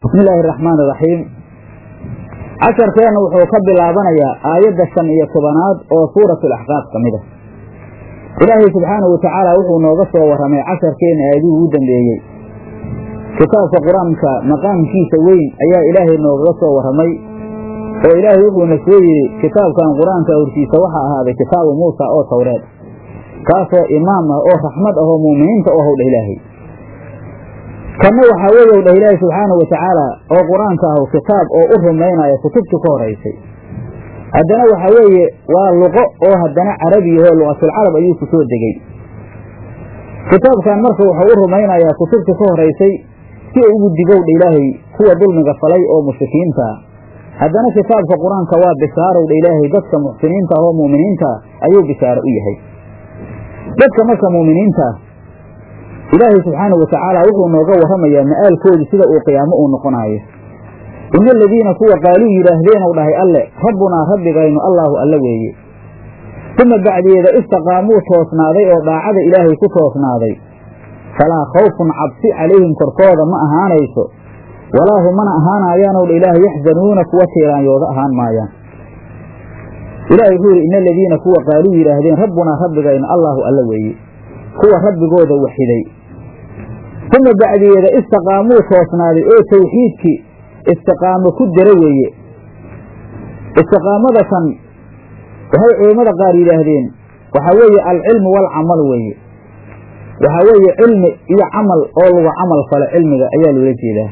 bismi illaahi araxmaan iraxiim casharkeenna wuxuu ka bilaabanayaa aayadda shan iyo tobanaad oo suuratu alaxqaaf ka mid a ilaahay subxaanahu watacaala wuxuu nooga soo warramay casharkeenna aayadihii ugu dambeeyey kitaabka qur-aanka maqaamkiisa weyn ayaa ilaahay noogaga soo warramay oo ilaahay wuxuuna soo yidhi kitaabkan qur-aanka hortiisa waxaa ahaaday kitaabu muusa oo tawreed kaasoo imaam ah oo raxmad ah oo mu'miniinta u howdha ilaahay kanna waxaa weeye u dhah ilaahi subxaanahu watacaala oo qur-aanka ahu kitaab oo u rumaynaya kutubtii ka horaysay haddana waxaa weeye waa luqo oo haddana carabiyahoo luqatulcarab ayuu ku soo degey kitaabkan marka wuxuu u rumaynayaa kutubtii ka horaysay si uu ugu digowdha ilaahay kuwa dulmiga falay oo mushrikiinta ah haddana kitaabka qur-aanka waa bishaarowdha ilaahay dadka muxsiniinta ah oo mu'miniinta ah ayuu bishaaro u yahay dadka marka mu'miniinta ah ilaahay subxaanahu watacaala wuxuu nooga warramayaa ma'aalkoodu sida uu qiyaamo uu noqonaayo ina aladiina kuwa qaaluu yidhaahdeenu dhahay alle rabbunaa rabbigaynu allaahu alle weeye uma bacdeeda istaqaamuu toosnaaday oo daacada ilaahay ku toosnaaday falaa khawfun cabsi calayhim korkooda ma ahaanayso walaa hum mana ahaanayaanow dha ilaahay yaxzanuuna kuwa tiiraanyooda ahaan maayaan ilahay wuxuu yidhi ina aladiina kuwa qaaluu yidhaahdeen rabbunaa rabbigaynu allaahu alle weeye kuwa rabbigooda waxiday uma bacdeeda istaqaamuu toosnaaday oo tawxiidkii istiqaamo ku dara weeye istiqaamada tan waxay culammada qaar yidhaahdeen waxaa weeye alcilmu waalcamal weeye waxaa weeye cilmi iyo camal oo lagu camal falo cilmiga ayaa loola jeedaa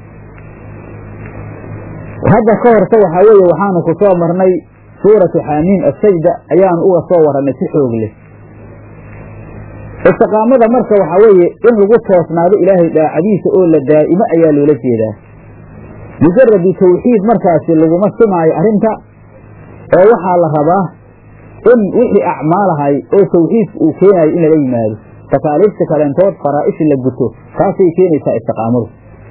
hadda ka horta waxaa weeye waxaanu ku soo marnay suuratu xaamiim assajda ayaanu uga soo warannay si xoog leh istiqaamada marka waxaa weeye in lagu toosnaado ilaahay daacadiisa oo la daa'imo ayaa loola jeedaa mujaradu tawxiid markaasi laguma simaayo arrinta oo waxaa la rabaa in wixii acmaalahay oo tawxiidka uu keenayo in lala yimaado takaaliifta kaleentood faraa'isha la guto taasay keenaysaa istiqaamadu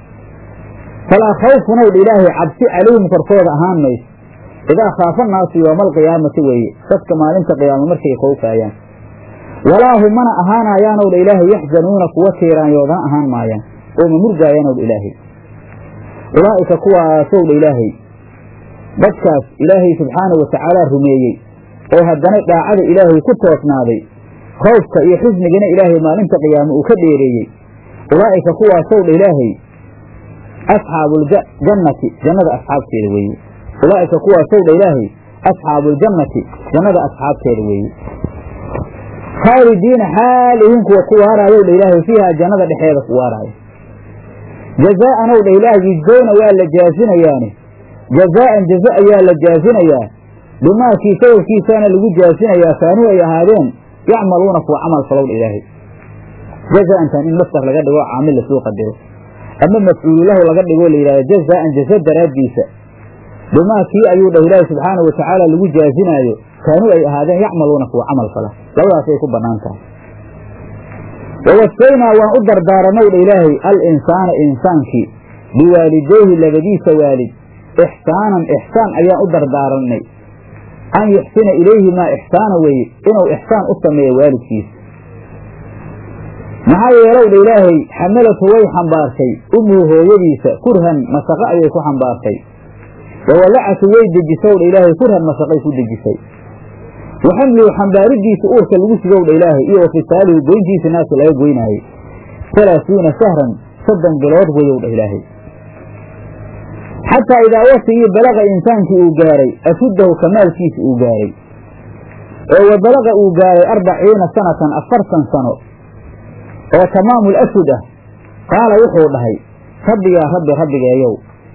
falaa khawfun owdha ilaahay cabsi calayhim korkooda ahaan mayso idaa khaafa naasu yooma alqiyaamati weeye dadka maalinta qiyaamo markay khowfaayaan walaa hum mana ahaanayaanow dha ilaahay yaxzanuuna kuwa tiiraanyoodana ahaan maayaan oo ma murgaayaanow dha ilaahay ulaa'ika kuwaasow dha ilaahay dadkaas ilaahay subxaanahu watacaala rumeeyey oo haddana dhaacada ilaahay ku toosnaaday khawfka iyo xusnigana ilaahay maalinta qiyaamo uu ka dheereeyey ulaa'ika kuwaasow dha ilaahay asxaabuuljannati jannada asxaabteeda weeye ulaa'ika kuwaasow dha ilaahay asxaabuuljannati jannada asxaabteeda weeye khaalidiina xaal ihin kuwa ku waaraayow dha ilaahay fiihaa jannada dhexeeda ku waaraayo jazaa'an ow dha ilaahay yujzowna waa la jaasinayaani jazaa'an jaza ayaa la jaasinayaa bimaakii sababkiisaana lagu jaasinayaa kaanuu ay ahaadeen yacmaluuna kuwa camal falow dha ilaahay jazaa'antan in mastar laga dhigo caamil lasuu qadiro ama mafcuululahu laga dhigoo la yidhahdo jazaa'an jaza daraaddiisa bimaa kii ayuu dhah ilaahi subxaanahu watacaala lagu jaasinaayo kaanuu ay ahaadeen yacmaluuna kuwa camal fala labadaasay ku bannaan tahay wawasaynaa waan u dardaarannow dha ilaahay al insaana insaankii biwaalidayhi labadiisa waalid ixsaanan ixsaan ayaan u dardaarannay an yuxsina ilayhi maa ixsaana weeye inuu ixsaan u sameeyo waalidkiisa maxaa yeelow dha ilaahay xamalatu way xambaartay ummuhu hooyadiisa kurhan masaqo ayay ku xambaartay wawadacatu way dejisow dha ilaahay kurhan masaqay ku dejisay wa xamluhu xambaaridiisa uurka lagu sigow dha ilaahay iyo wa fisaalihu goyntiisa naaska laga goynaayey halaasuuna shahran soddon bilood weyow dha ilaahay xataa idaa wasigii balaqa insaankii uu gaaray ashuddahu kamaalkiisa uu gaaray oo wa balaqa uu gaaray arbaciina sanatan afartan sano oo tamaamul ashud ah qaala wuxuu dhahay rabbi yaa rabbi rabbigeeyow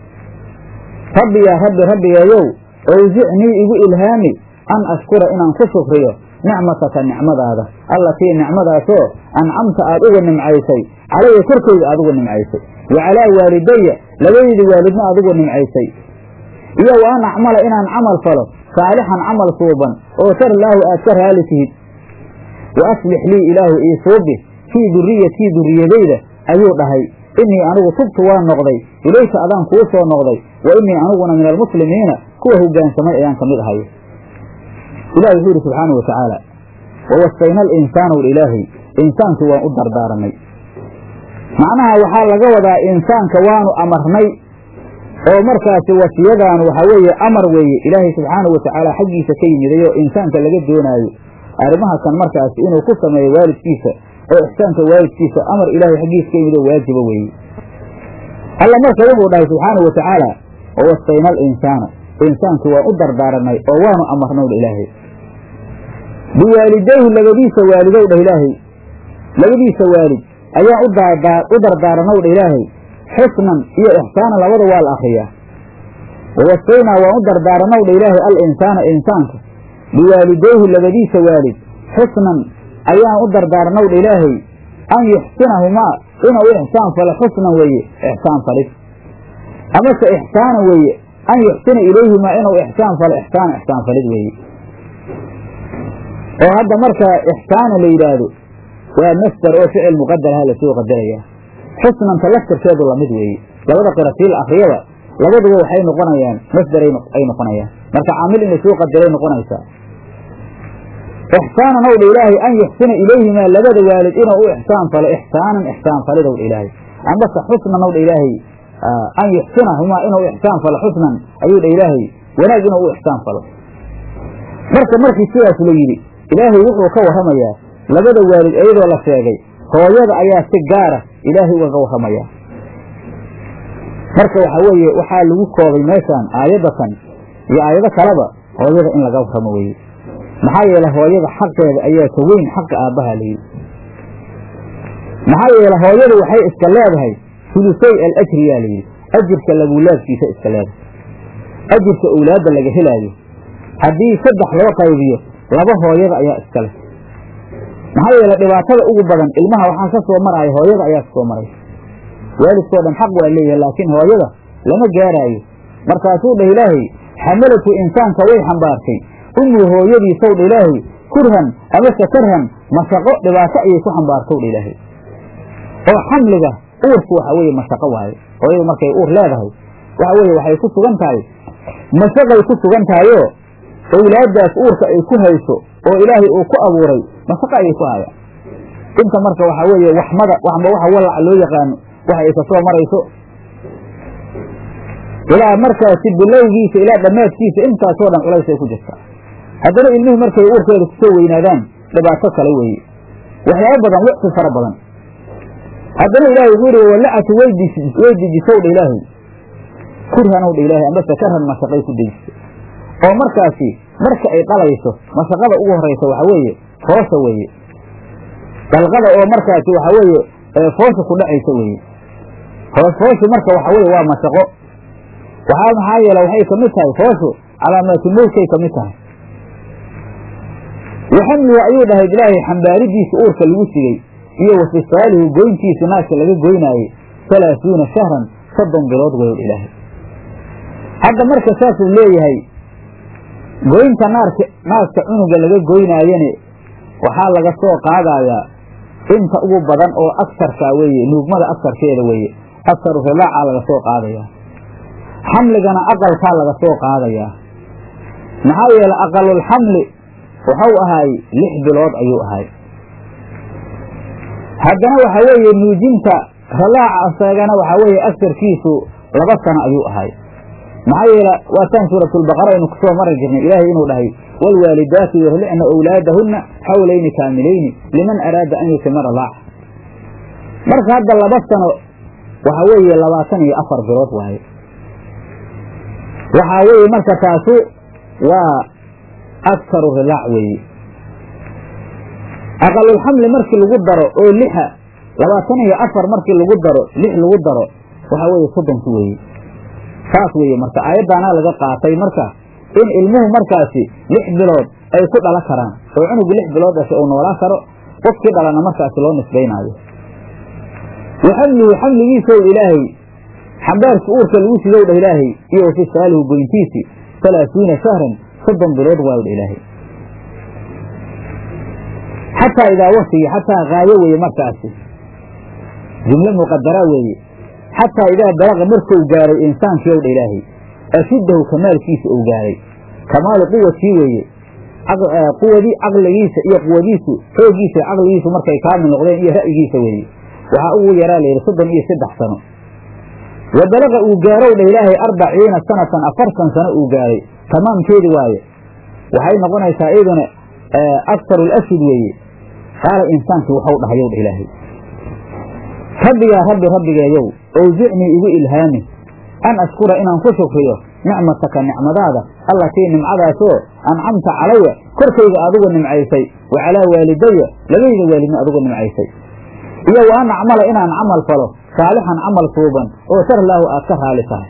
rabbi yaa rabbi rabbigeeyow owsicnii igu ilhaami an ashkura inaan ku shukriyo nicmataka nicmadaada allatii nicmadaasoo ancamta aad uga nimcaysay calaya korkayga aad uga nimcaysay wa calaa waalidaya labadeydii waalidna aad uga nimcaysay iyo wa an acmala inaan camal falo saalixan camal suuban oo tarlaahu aad ka raali tihid wa aslix lii ilaahu ii suubi fii duriyatii duriyadayda ayuu dhahay innii anigu tubtu waa noqday ilayka adaan kuu soo noqday wa innii aniguna min almuslimiina kuwa hoggaansamay ayaan ka mid ahay ilahi wuxuu yidhi subxaanau watacaala wawasayna alinsaana wl ilaahay insaanki waan u dardaaranay macnaha waxaa laga wadaa insaanka waanu amarnay oo markaasi wasiyadan waxaa weeye amar weeye ilaahay subxaanahu watacaala xaggiisa ka yimidayo insaanka laga doonaayo arrimaha kan markaasi inuu ku sameeyo waalidkiisa oo ixsaanka waalidkiisa amar ilaahay xaggiisa ka yimid oo waajiba weeye alla marka wuxuu dhahay subxaanahu watacaala wawasayna alinsaana insaanki waan u dardaaranay oo waanu amarnow dha ilaahay biwaalidayhi labadiisa waalidow dhah ilaahay labadiisa waalid ayaan u dardaarannow dha ilaahay xusnan iyo ixsaanan labada waa la akriyaa wawasaynaa waan u dardaarannow dha ilaahay al insaana insaanka biwaalidayhi labadiisa waalid xusnan ayaan u dardaarannow dha ilaahay an yuxsinahumaa inuu ixsaan falo xusnan weeye ixsaan falis amase ixsaana weeye an yuxsina ilayhimaa inuu ixsaan falo ixsaan ixsaan falid weeye oo hadda marka ixsaana la yidhaahdo waa masder oo ficil muqadaraha lasoo qadaraya xusnanta laftirkeedu lamid weeye labada qiratii la akriyada labaduba waxay noqonayaan masder ay noqonayaan marka caamil in lasoo qadaray noqonaysaa ixsaanan ow dha ilaahay an yuxsina ilayhimaa labada waalid inuu u ixsaan falo ixsaanan ixsaan falid ow dha ilaahay ambase xusnan ow dha ilaahay an yuxsinahumaa inuu ixsaan falo xusnan ayuu dha ilaahay wanaag inuu u ixsaan falo marka markii sidaas la yidhi ilaahay wuxuu ka warramayaa labada waalid iyadoo la sheegay hooyada ayaa si gaara ilaahay ugaga warramayaa marka waxaa weeye waxaa lagu koobay meeshaan aayadatan iyo aayado kaleba hooyada in laga warramo weeye maxaa yeele hooyada xaqeeda ayaa ka weyn xaqa aabbaha layidhi maxaa yeele hooyadu waxay iska leedahay hulusay al ajriyaa layidhi ajirka laguulaadkiisa iska leedahay ajirka owlaadda laga helaayo haddii saddex loo qaybiyo laba hooyada ayaa iska leh maxaa yeele dhibaatada ugu badan ilmaha waxaa ka soo maraya hooyada ayaa ka soo maraysa waalidkoo dhan xaq waa leeyahay laakiin hooyada lama gaaraayo markaasuu dhah ilaahay xamalatu insaanka way xambaartay umuu hooyadiisow dha ilaahay kurhan amase karhan mashaqo dhibaato ayay ku xambaartow dha ilaahay oo xamliga uurku waxa weeye mashaqo waaye hooyadu markay uur leedahay waxa weeye waxay ku sugan tahay mashaqay ku sugan tahayoo owlaaddaas uurka ay ku hayso oo ilaahay uu ku abuuray mashaqo ayay ku hayaan inta marka waxaa weeye waxmada waxma waxa walaca loo yaqaano waxa ay kasoo marayso ilaa markaasi bilowgiisa ilaa dhammaadkiisa intaasoo dhan culays ay ku jirtaa haddana ilmihii markay uurkeeda kusoo weynaadaan dhibaato kale weeye waxyaabo badan wicsi fara badan haddana ilaahay wuxuu yihi walacatu way dejisow dha ilaahay kurhanow dha ilaahay ambase karhan mashaqay ku dejiso oo markaasi marka ay dhalayso mashaqada ugu horaysa waxa weeye foosha weeye dalqada oo markaasi waxa weeye foosha ku dhacaysa weeye fooshu marka waxa weye waa mashaqo waxaa maxaa yeele waxay kamid tahay fooshu calaamaatu mowtkay kamid tahay waxamluhu ayuu dhahay ilaahay xambaaridiisa uurka lagu sigay iyo wafisaalihu goyntiisa naaska laga goynaayey halaasuuna shahran soddon bilood weyo ilaahay hadda marka saasuu leeyahay goynta naarka naaska cunuga laga goynaayane waxaa laga soo qaadayaa inta ugu badan oo agsarkaa weeye nuugmada agsarkeeda weeye aksaru rilaacaa laga soo qaadayaa xamligana aqalkaa laga soo qaadayaa maxaa yeele aqalulxamli wuxuu ahaay lix bilood ayuu ahay haddana waxa weeye nuujinta rilaaca asagana waxaa weeye agsarkiisu laba sano ayuu ahay maxaa yeele waataan suuratulbaqara aynu kusoo mari jirnay ilaahay inuu dhahay waalwaalidaatu yurlicna owlaadahunna xawlayni kaamilayni liman araada an yutimara laaca marka hadda laba sano waxaa weeye labaatan iyo afar bilood waaye waxaa weeye marka taasu waa aktaru rilaac weeye aqalulxamli markii lagu daro oo lixa labaatan iyo afar markii lagu daro lix lagu daro waxaa weeye soddonki weeye saas weeye marka aayaddaanaa laga qaatay marka in ilmuhu markaasi lix bilood ay ku dhala karaan oo cunugu lix bilood dhashay uu noolaan karo qofkii dhalana markaasi loo nisbaynaayo wa xamluhu xamligiisow ilaahay xambaarki uurka lagu sidow dha ilaahay iyo wafisaalihu goyntiisi halaasuuna shahran soddon bilood waayo dha ilaahay xataa idaa waktigii xataa haayo weeye markaasi jumlo muqadara weeye xataa idaa balaqa markuu gaaray insaankii ow dha ilaahay ashuddahu kamaalkiisa uu gaaray kamaalu quwatii weeye quwadii caqligiisa iyo quwadiisu xooggiisa caqligiisu markay kaamil noqdeen iyo ra'yigiisa weeye waxaa ugu yaraa layidhi soddon iyo saddex sano wa balaqa uu gaarow dha ilaahay arbaciina sanatan afartan sano uu gaaray tamaamkeedi waaye waxay noqonaysaa iyaduna aktaru lashid weeye qaala insaankii waxau dhahayow dha ilaahay rabbigaa rabbi rabbigeeyow owsicnii igu ilhaami an ashkura inaan ku shukriyo nicmataka nicmadaada allatii nimcadaasoo ancamta calaya korkayga adigu nimcaysay wa calaa waalidaya labayda waalidna adigu nimcaysay iyo wa an acmala inaan camal falo saalixan camal suuban oo sarlaahu aad ka raali tahay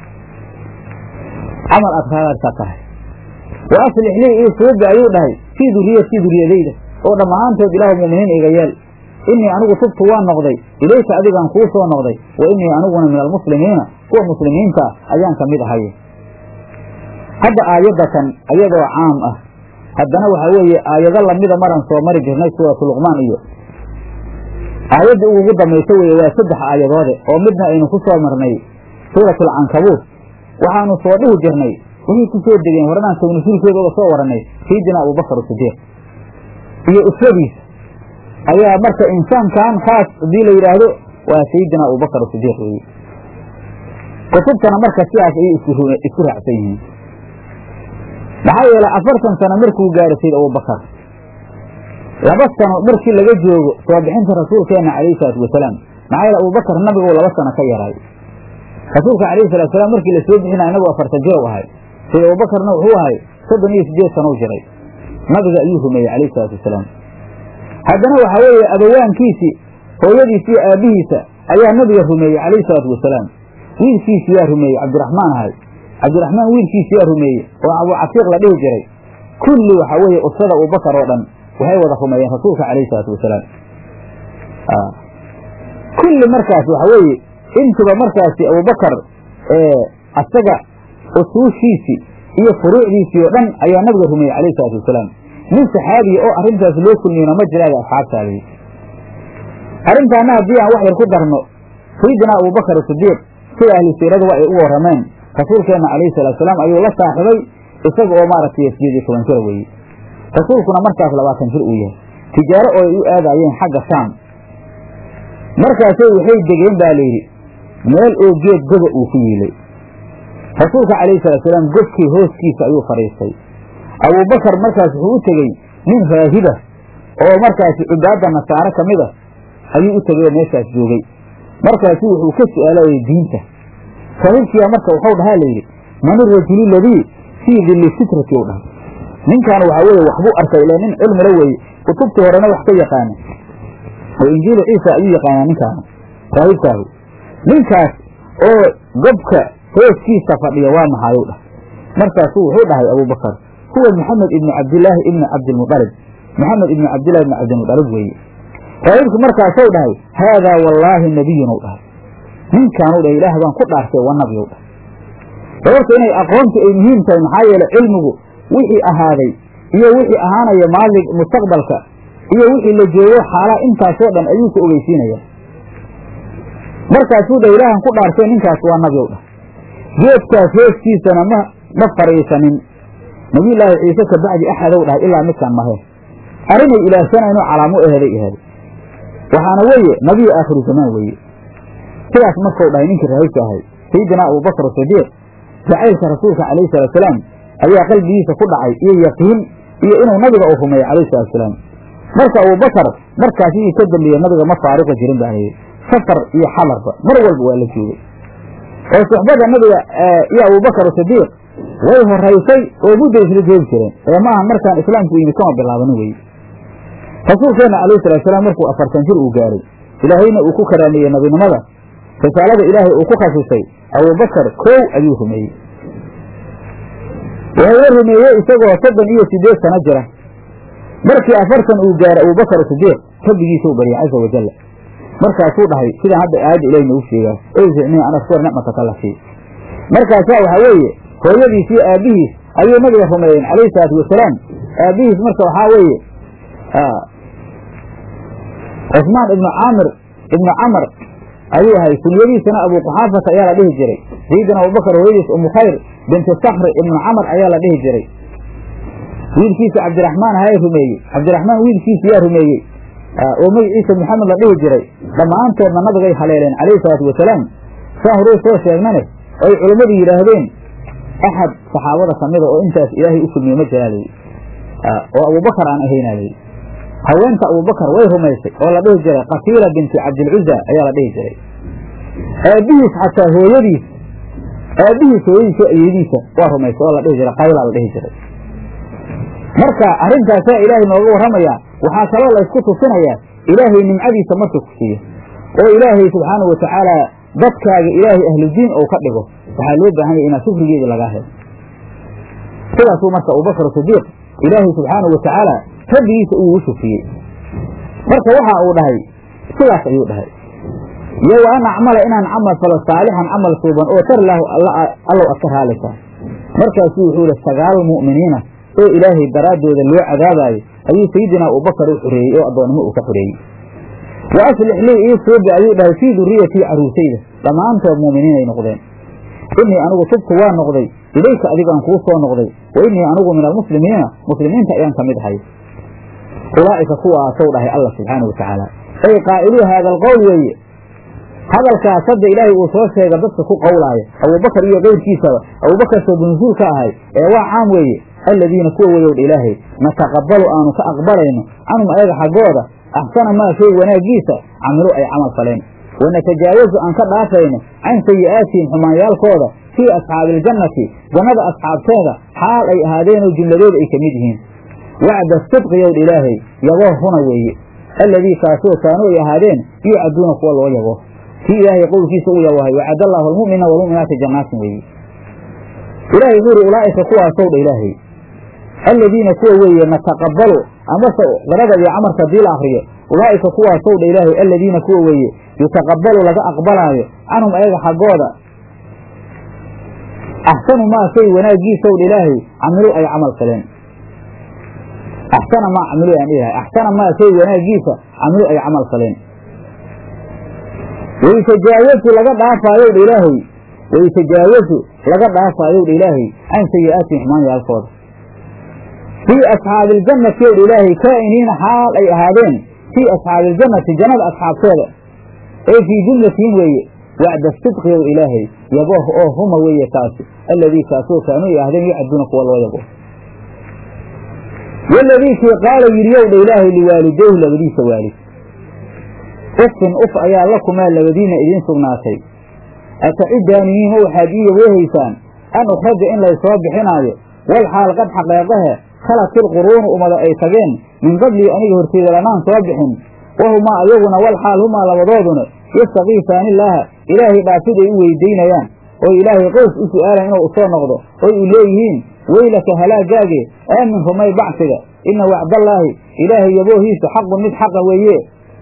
camal aad raarka tahay wa aslix lii ii suubi ayuu dhahay fii duriyatii duriyadayda oo dhammaantood ilaahu muminiin iga yeel innii anigu tubtu waan noqday ilayka adigaan kuu soo noqday wa innii aniguna min almuslimiina kuwa muslimiinta ayaan ka mid ahay hadda aayaddatan ayadoo caam ah haddana waxaa weeye aayado lamida maran soo mari jirnay suuratu luqmaan iyo aayaddii ugu dambaysa weeye waa saddex aayadoode oo midna aynu ku soo marnay suuratalcankabuut waxaanu soo dhihi jirnay waxay ku soo degeen horanaan sawnusuulkeeda uga soo warannay sayidina abubakar sidiiq iyo usradiisa ayaa marka insaankan khaas hadii la yidhaahdo waa sayidina abubakar sidiiq weeye kutubtana marka sidaas ayay isku raacsan yihiin maxaa yeelay afartan sano markuu gaaro sayid abubakar laba sano markii laga joogo soo bixinta rasuulkeenna calayhi salaatu wasalaam maxaa yeele abubakar nabigu laba sano ka yaray rasuulka calayhi salatu wasalaam markii la soo bixinaya nabigu afartan jir u ahay sayid abubakarna wuxuu ahay soddon iyo sideed sano u jiray nabiga ayuu rumeeyey calayhi salaatu wasalaam haddana waxaa weeye abawaankiisii hooyadiisa iyo aabbihiisa ayaa nabiga rumeeyey calayhi salaatu wasalaam wiilkiisi yaa rumeeyey cabdiraxmaan ahay cabdiraxmaan wiilkiisi yaa rumeeyey oo abucatiiq la dhihi jiray kulli waxaa weeye usrada abubakar oo dhan waxay wada rumeeyeen rasuulka calayhi salaatu wasalaam kulli markaas waxa weeye intuba markaasi abubakar asaga usuushiisii iyo furuucdiisii oo dhan ayaa nabiga rumeeyey calayhi salaatu wasalaam nin saxaabiya oo arrintaas loo kulmiyona ma jiraada asxaabtaadii arrintaana haddii aan wax yar ku darno sayidina abubakar sidiiq sida ahlu siirada ay u warrameen rasuulkeenna calayhi salatu salaam ayuu la saaxibay isaga oo maaragtay sideed iyo toban jira weeye rasuulkuna markaas labaatan jir uu yahay tijaaro oo ay u aadaayeen xagga shaam markaasay waxay degeen baa layidhi meel oo geed goba uu ku yiilay rasuulka calayhi salaatusalaam gobkii hooskiisa ayuu fadhiistay abuubakar markaas wuxuu u tegey nin raahiba oo markaasi cubaadda nasaare ka mid a ayuu u tegay oo meeshaas joogay markaasu wuxuu ka su'aalayay diinta saaxiibkiyaa marka waxau dhahaa layidhi man irajulu ladii fii dilli sitrati u dhahay ninkan waxaa weeye waxbuu arkay ila nin cilmila weeye kutubtii horena wax ka yaqaana oo injiilu ciisa ayuu yaqaanaa ninkaanu raahibkaahu ninkaas oo gobka hooskiisa fadhiya waa maxaayuu dhah markaasuu wuxuu dhahay abubakar huwa maxamed ibnu cabdilaahi ibni cabdilmualib maxamed ibnu cabdillahi ibni cabdilmualib weeye raahibku markaasuu dhahay haadaa wallaahi nabiyunuu dhahay ninkaanuu dhahay ilaah baan ku dhaartay waa nabiyow dhahay sababta inay aqoontu ay muhiim tahay maxaa yeele cilmigu wixii ahaaday iyo wixii ahaanaya maali mustaqbalka iyo wixii la joogo xaalaa intaasoo dhan ayuu ku ogeysiinaya markaasuu dha ilaahan ku dhaartay ninkaas waa nabiyow dhah geedkaas hooskiisana ma ma fadhiisanin nabiyullaahi ciise ka bacdi axadow dhahay ilaa midkaan mahe arrinay ilaahsanayno calaamo eheday eheday waxaana weeye nabiyu aakhiru zamaan weeye sidaas markuu dhahay ninkii raahibka ahay sayidina abubakar sidiiq jacaylka rasuulka calayhi salaatusalaam ayaa qalbigiisa ku dhacay iyo yaqiin iyo inuu nabiga uu rumeeyo calayhi salaatusalaam marka abubakar markaas idii ka dambeeye nabiga ma faaruqa jirin baa layidhi safar iyo xalarba mar walba waa la joogay oo suxbada nabiga iyo abubakar sidiiq way horaysay oo mudday isla joogi jireen ee maaha markaan islaamku yimid kama bilaabanin weye rasuulkeenna calayhi salaatusalaam markuu afartan jir uu gaaray ilaahayna uu ku karaameeyey nabinimada risaalada ilaahay uu ku khasisay abubakar kow ayuu rumeeyey wuxuuna rumeeyey isagoo soddon iyo sideed sano jira markii afartan uu gaaray abubakar sidiiq rabbigiisau baryay caza wajalla markaasuu dhahay sidaan hadda aayadda ilahi noogu sheegaa owsicnii an ashkur nicmataka lati markaasaa waxaa weeye hooyadiis iyo aabbihiis ayuu nabiga rumeeyeen calayhi salaatu wasalaam aabbihiis marka waxaa weeye cusmaan ibnu caamir ibnu camar ayuu ahay kunyadiisana abu quxaafata ayaa la dhihi jiray sayidina abubakar hooyadiis umu khayr binti sakri ibnu camar ayaa la dhihi jiray wiilkiisa cabdiraxmaan ahaa rumeeyey cabdiraxmaan wiilkiisa yaa rumeeyey oo magaciisa maxamed la dhihi jiray dhammaantoodna nabigay haleeleen calayhi salaatu wasalaam saan horuu soo sheegnane oy culammadu yidhaahdeen axad saxaabada kamida oo intaas ilaahay u kulmiye ma jiraa layidhi oo abubakar aan ahaynaa layidhi haweenta abubakar way rumaysay oo la dhihi jiray qatiila binti cabdilcuza ayaa la dhihi jiray aabbihiis xataa hooyadiis aabbihiis hooyadiis oo ayeediisa waa rumaysay oo la dhihi jiray qayla la dhihi jiray marka arrintaasaa ilaahay nooga warramayaa waxaa kaloo la ysku tusinayaa ilaahay nimcadiisa marka ku siiyo oo ilaahay subxaanau watacaala dadkaaga ilaahay ahludiin ou ka dhigo waxaa loo baahan yahay inaa shukrigeedii lagaa helo sidaasuu marka abubakar sidiiq ilaahay subxaanau watacaala rabbigiisa ugu shufriyey marka waxa uu dhahay sidaas ayuu dhahay iyo wa an acmala inaan camal falo saalixan camal suuban oo tar lahu allow adka raalisa markaasuu wuxuu ihi sagaal mu'miniina oo ilaahay daraaddooda loo cadaabaayo ayuu sayidinaa abubakar u xoreeyey oo addoonnimo uu ka xoreeyey wa aslix lii ii suubi ayuu dhahay fii duriyatii caruusayda dhammaantood mu'miniinay noqdeen innii anigu tubtu waa noqday ilayka adigaan kuu soo noqday wa innii anigu min almuslimiina muslimiinta ayaan ka mid ahay ulaa'ika kuwaasow dhahay allah subxaanau watacaala ay qaa'iluu haada alqowl weeye hadalkaas hadda ilaahay uu soo sheega dadka ku qowlaaya abubakar iyo keyrkiisaba abubakar sabunsuul ka ahay ee waa caam weeye alladiina kuwa weyowdha ilaahay nataqabbalu aanu ka aqbalayno canhum ayaga xaggooda axsana maa shay wanaaggiisa camilu ay camal faleen wanatajaawazu aan ka dhaafayno can sayi'aatihim xumaanyaalkooda fii asxaabiiljannati jannada asxaabteeda xaal ay ahaadeenoo jumladooda ay ka mid yihiin wacda sidqi yowdha ilaahay yaboo runa weeye alladii kaasoo kaanuu ay ahaadeen yuucaduuna kuwa loo yabo kii ilaahay qowlkiisa uu yabohay wacad allaahu almu'mina walmu'minaati jannaatin weeye ilaahay wuxuu yidhi ulaa'ika kuwaasow dha ilaahay alladiina kuwa weeye nataqabbalu amase qirada iyo camarka haddii la akriyo ulaa'ika kuwaasow dha ilaahay alladiina kuwa weeye yutaqabbalu laga aqbalaayo canhum ayaga xaggooda axsanu maa shay wanaaggiisow dha ilaahay camilu ay camal faleen axsana maa camilu aan dhihahay axsana maa shay wanaaggiisa camilu ay camal faleen waytajaawazu laga dhaafaayow dha ilaahay waytajaawazu laga dhaafaayow dha ilaahay can sayi'aatihim xumaanyaalkooda fii asxaabi iljannati ow dha ilaahay kaa'iniina xaal ay ahaadeen fii asxaabi iljannati jannada asxaabteeda ee fii jumlatihim weeye wacda sidqi ow ilaahay yabooh oo huma weeye kaasi alladii kaasoo kaanuu ay ahaadeen yucaduuna kuwa loo yabo waladii kii qaala yidhi yow dha ilaahay liwaalidayhi labadiisa waalid ufin uf ayaa lakumaa labadiina idiin sugnaatay atacidaaniyiin ma waxaad ii yaweehaysaan an ukhraja in laysoo bixinaayo wal xaal qad xaqeeqahe khalatil quruunu ummada ay tageen min qablii aniga horteeda lanaan soo bixin wahumaa ayaguna wal xaal humaa labadooduna yastakiifaani illaaha ilaahay dhaafid ay u weydiinayaan oy ilaahay qows u su'aalan inuu usoo noqdo oy u leeyihiin weylaka halaagaage aamin rumay bacsiga ina wacdallaahi ilaahay yaboohiisa xaqun mid xaqa weeye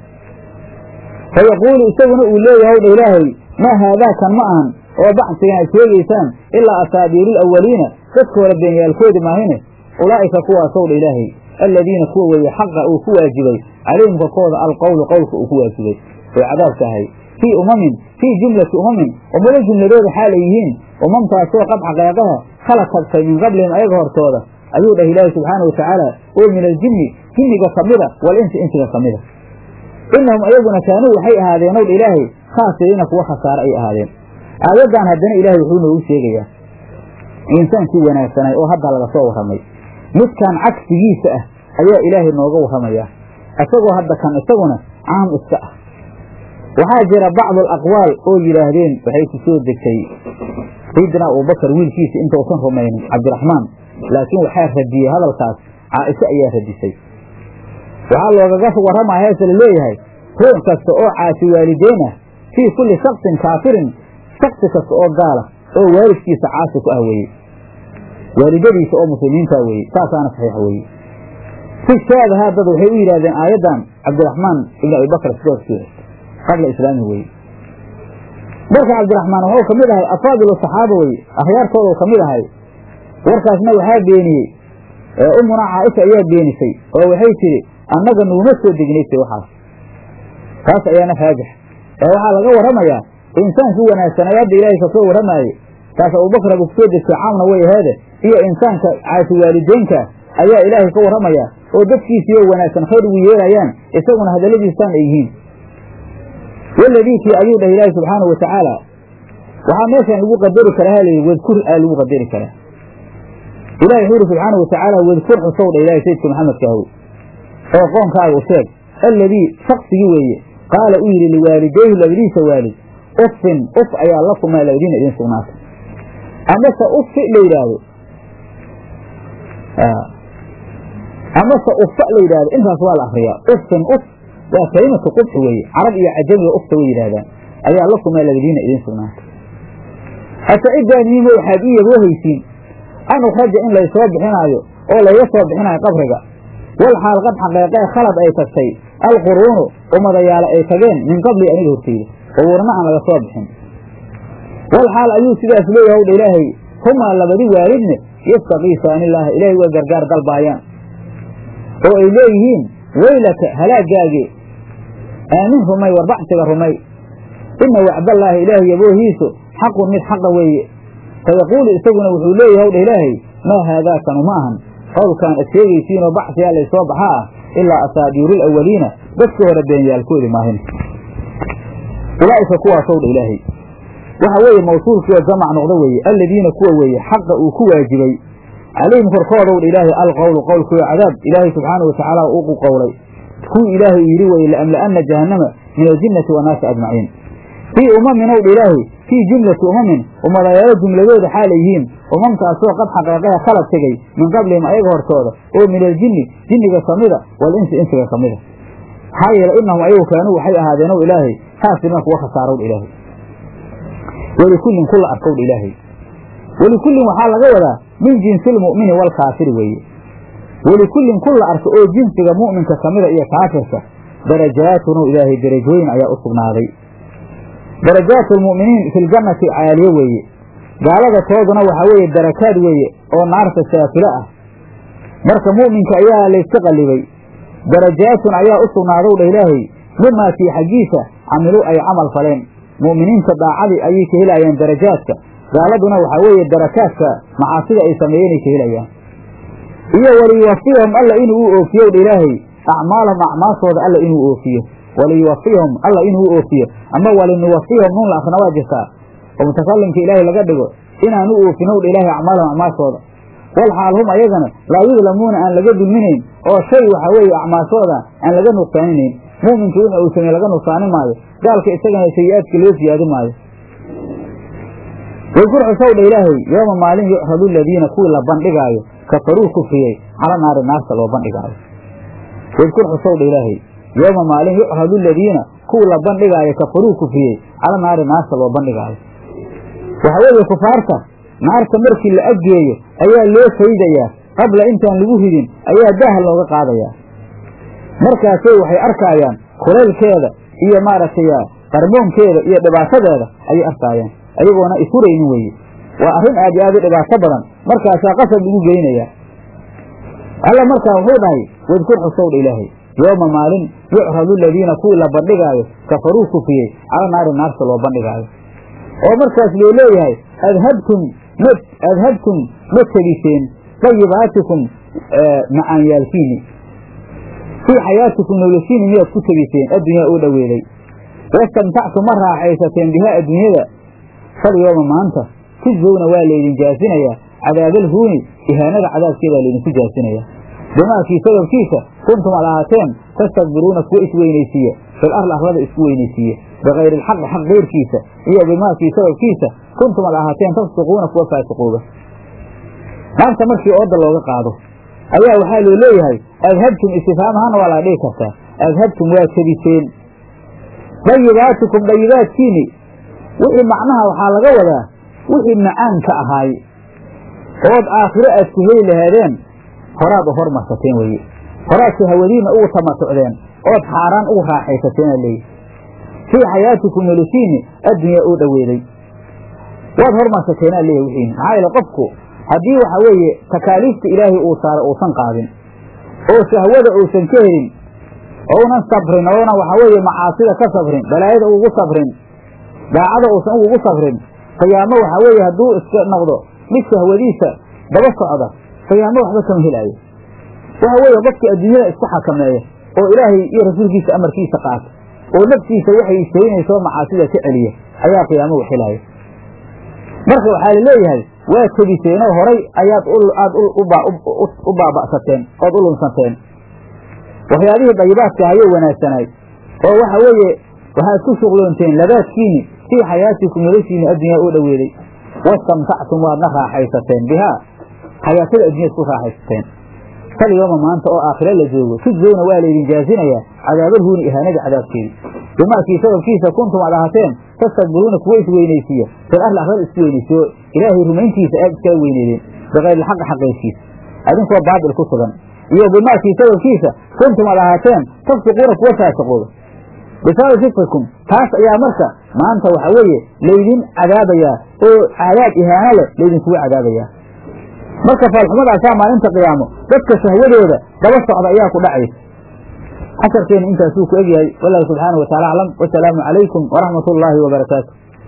fayaquulu isaguna uu leeyahay dha ilaahay maa haadaakan ma ahan oo bacsigan aad sheegaysaan ilaa asaabiiru awaliina dadka hore beenyaalkoodi maahine ulaa'ika kuwaasow dha ilaahay alladiina kuwa weeye xaqa uu ku waajibay calayhim korkooda alqowlu qowlka uu ku waajibay oo cadaabka ahay fii umamin fii jumlati umamin ummado jumladooda xaalay yihiin umamtaasoo qad xaqeeqaha khala tagtay min qablihim ayaga hortooda ayuu dhah ilaahi subxaana watacaala oo min aljinni jinniga ka mida wal insi insiga ka mida inahum ayaguna kaanuu waxay ahaadeen ow dha ilaahay khaasiriina kuwa khasaare ay ahaadeen aayaddan haddana ilaahay wuxuu noogu sheegayaa insaankii wanaagsanay oo hadda laga soo warramay midkan cagsigiisa ah ayaa ilaahay nooga warramayaa isagoo hadda kan isaguna caam iska ah waxaa jira bacdu alaqwaal oo yidhaahdeen waxay ku soo degtay sayidina abubakar wiilkiisa intausan rumaynin cabdiraxmaan laakiin waxaa radiyey hadalkaas caaisho ayaa radisay waxaa loogaga warramaa heese la leeyahay ruux kasta oo caasi waalideyn ah fii kulli shaksin kaafirin shaksi kasta oo gaala oo waalidkiisa caasi ku ah weeye waalidadiisa oo muslimiinta weeye saasaana saxiixa weeye si shaadahaa dad waxay u yidhahdeen aayaddan cabdiraxmaan ibn abibakr sidoo soo qabla islaami weye marka cabdiraxmaan wuxuu kamid ahay afaadilu saxaaba weye akhyaartooda kamid ahay warkaasna waxaa beeniyey umuna caaisha ayaa beenisay oo waxay tidhi annaga nuuma soo degnaysa waxaas taas ayaana raajix ee waxaa laga warramayaa insaankii wanaagsanay hadda ilaahay kasoo warramaaye taas abubakar aba kusoo degtay caamna way aheede iyo insaanka caasi waalideynka ayaa ilaahay ka warramaya oo dadkiisiiyo wanaagsan khayr ugu yeelayaan isaguna hadalladiisaan ay yihiin waladiikii ayuu dhah ilaahi subxaanau watacaala waxaa meeshan lagu qadari karaa halayidhi wadkur aa lagu qadari karaa ilahi wuxuu yidhi subxaana watacaala wadkur xusow dha ilahay sayidka maxamedka ahow oo qoonkaaga u sheeg alladii shaksigii weeye qaala u yidhi liwaalidayhi labadiisa waalid uffin uf ayaa lakumaa labadiina idin sugnaatay amase uffi la yidhaahdo amase uffa la yidhahdo intaas waa la akriyaa uffin uf waa kalimatu qubxi weeye carab iyo cajamiga ufta way yidhahdaan ayaa lakumaa labadiina idin sugnaatay hase cidaaniima waxaad ii yaboohaysiin an ukhraja in laysoo bixinaayo oo layga soo bixinaayo qabriga wal xaal qad xaqeeqee khalad ay tagtay alquruunu ummadayaale ay tageen min qabli aniga horteyda qubuurna aan laga soo bixin wal xaal ayuu sidaas leeyahay wdha ilaahay humaa labadi waalidne yastakiisaanilaaha ilaahay waa gargaar dalbaayaan oo ay leeyihiin weylaka halaagaage aamin rumay war bacsiga rumay ina wacdallaahi ilaahay yaboohiisu xaqun mid xaqa weeye fayaquulu isaguna wuxuu leeyahay wdha ilaahay maa haadaakanu ma ahan qowlkaan ad sheegaysiinoo bacsiyaa laysoo baxa ah ilaa asaadiiru alawaliina dadka hore beenyaalkoodi maahin ulaa'ika kuwaasow dha ilaahay waxa weeye mawsuulkiioo jamac noqdo weeye alladiina kuwa weeye xaqa uu ku waajibay calayhim korkoodow dha ilaahay alqowlu qowlkiio cadaab ilaahay subxaana watacaala ugu qowlay kuwii ilaahay uu yidhi weye laamla'anna jahannama min aljinnati wannaasi ajmaciin fii umamin ow dha ilaahay fii jumlati umamin ummadayaalo jumladooda xaalay yihiin umamtaasoo qad xaqeeqaha kala tegey min qablihim ayaga hortooda oo min aljinni jinniga kamida wal insi insiga ka mida maxaa yeele inahum ayagu kaanuu waxay ahaadeenow ilaahay haasiriina kuwa khasaarow dha ilaahay welikullin kula arkowdha ilaahay welikullin waxaa laga wadaa min jinsi lmu'mini waalkaafiri weeye welikullin kula arka oo jinsiga mu'minka kamida iyo kaafirka darajaatunu ilaahay derajooyin ayaa u sugnaaday darajaatu lmu'miniin fi ljannati caaliye weeye gaalada tooduna waxaa weeye darakaad weeye oo naarta saafilo ah marka mu'minka ayaa layska qallibay darajaatun ayaa u sugnaadow dha ilaahay mimaa kii xaggiisa camiluu ay camal faleen mu'miniinta daacadii ayay ka helaayaan darajaadka gaaladuna waxaa weeye darakaadka macaasida ay sameeyeenay ka helayaan iyo waliyuwafiyahum alla inuu u oofiyo dha ilaahay acmaalahum acmaashooda alla inuu oofiyo waliyuwafiyahum alla inuu u oofiyo ama walinuwafiyahum nuun la akrina waa jirtaa oo mutakalimka ilaahay laga dhigo inaan u oofinow dha ilaahay acmaalahum acmaashooda wal xaal hum ayagana laa yudlamuuna aan laga dulminayn oo shay waxaa weeye acmaashooda aan laga nuqsaaninayn mu'minka wixii uu sameeye laga nuqsaani maayo gaalka isagana sayi-aadka loo siyaadi maayo wadkur xusow dha ilaahay yooma maalin yucradu aladiina kuwii la bandhigaayo kafaruu kufriyey cala naari naarta loo bandhigaayo wadkur xusow dha ilaahay yooma maalin yucradu aladiina kuwii la bandhigaayo kafaruu kufriyey cala naari naarta loo bandhigaayo waxa weeye kufaarta naarta markii la aggeeyo ayaa loo faydayaa qabla intaan lagu ridin ayaa daah looga qaadayaa markaasay waxay arkaayaan kulaylkeeda iyo maaragtay qarmoonkeeda iyo dhibaatadeeda ayay arkaayaan ayagoona ifuraynin weye waa arrin aad iyo aad u dhibaato badan markaasaa qasab lagu geynayaa alla markaa wuxuu dhahay wadkur xusowdha ilaahay yooma maalin yucradu aladiina kuwii la bandhigaayo kafaruu kufriyey cala naari naarta loo bandhigaayo oo markaas loo leeyahay adhabtum ma adhabtum ma tegiseen dayibaatikum macaanyaalkiini fii xayaatikum noloshiini miyaad ku tegiseen addunyaa oo dhoweeday wastamtactum ma raaxaysateen bihaa adduunyada fal yooma maanta tujzowna waa laydin jaasinayaa cadaabaalhuuni ihaanada cadaabkeedaa laydinku jaasinayaa bimaakii sababkiisa kuntum ad ahaateen tastakbiruuna kuwa isweynaysiiya fil arli arlada isku weynaysiiya bikayri alxaqi xaq keyrkiisa iyo bimaakii sababkiisa kuntum ad ahaateen tafsiquuna kuwa faasiqooba naarta markii ooda looga qaado ayaa waxaa loo leeyahay adhabtum istifaam ahaana waa laga dhigi kartaa adhabtum waa tebiseen dayibaatikum dayibaadkiini wixii macnaha waxaa laga wadaa wixii macaan ka ahaay ood aakhiro aad ku heli lahaadeen horaad u hormarsateen weye horaadka hawadiina ugu tamatucdeen ood xaaraan ugu raaxaysateena leeyihi fii xayaatikum noloshiini addunyaa oo dhoweeday waad hormarsateena leeyahy wixiini maxaa yeele qofku haddii waxa weeye takaaliifta ilaahay uu saaray uusan qaadin oo shahwada uusan ka helin ounan sabrin oona waxa weeye macaasida ka sabrin balaayada ugu sabrin daacada uusan ugugu sabrin qiyaamo waxa weeye hadduu iska noqdo mid shahwadiisa daba socda qiyaamo waxba kama helaayo waxa weeye qofkii adduunyada isku xakameeya oo ilaahay iyo rasuulkiisa amarkiisa qaata oo naftiisa waxay istaynayso macaasida ka celiya ayaa qiyaamo wax helaayo marka waxaa laleeyahay waa tebiseenoo horay ayaad aad u baaba'sateen ood u lunsanteen waxyaabihii dayibaadka ayay wanaagsanaay oo waxa weeye waxaad ku shuqloonteen labaadkiini fii xayaatikum noloshiini addunyaa oo dhoweeday wastamtactum waadna raaxaysateen bihaa xayaatada addunyad ku raaxaysateen kal yooma maanta oo aakhire la joogo tujzowna waa laydin jaazinayaa cadaabalhuuni ihaanada cadaabkeedi bimaakii sababkiisa kuntum aad ahateen tastakbiruuna kuwa isweynaysiiya fil arli arlada isku weynaysiyo ilaahay rumayntiisa aad iskaga weyneedeen bikayrilxaqi xaqayskiisa adinkoo baatil ku sugan iyo bimaakii sababkiisa kuntum aad ahaateen tafsiquuna kuwa faasiqooda bisababi fikrikum taas ayaa marka maanta waxa weeye laydin cadaabayaa oo cadaab ihaano leh laydinkugu cadaabayaa marka faalxumadaasaa maalinta qiyaamo dadka shahwadooda daba socda ayaa ku dhacaysa casharkeena intaasuu ku egyahay wallahu subxaana wa tacala aclam wasalaamu calaykum waraxmat ullaahi wabarakaatu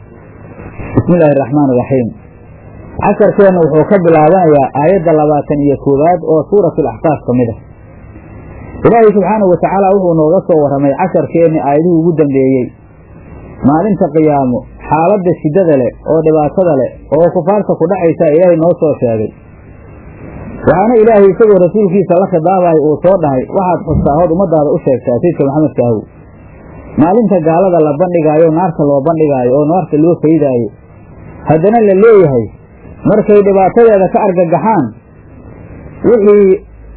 bismi illaahi araxmaan iraxiim casharkeenna wuxuu ka bilaabanayaa aayadda labaatan iyo koowaad oo suurat alaxqaaf ka mid ah ilaahay subxaanau wa tacaala wuxuu nooga soo warramay casharkeenni aayadihii ugu dambeeyey maalinta qiyaamo xaaladda shiddada leh oo dhibaatada leh oo kufaarta ku dhacaysaa ilaahay noo soo sheegay waxaana ilaahay isagoo rasuulkiisa la khidaabayo uu soo dhahay waxaad xustaa hood ummadaada u sheegtaa sayidka maxamedka ahow maalinta gaalada la bandhigaayo naarta loo bandhigaayo oo naarta loo faydaayo haddana la leeyahay markay dhibaatadeeda ka argagaxaan wixii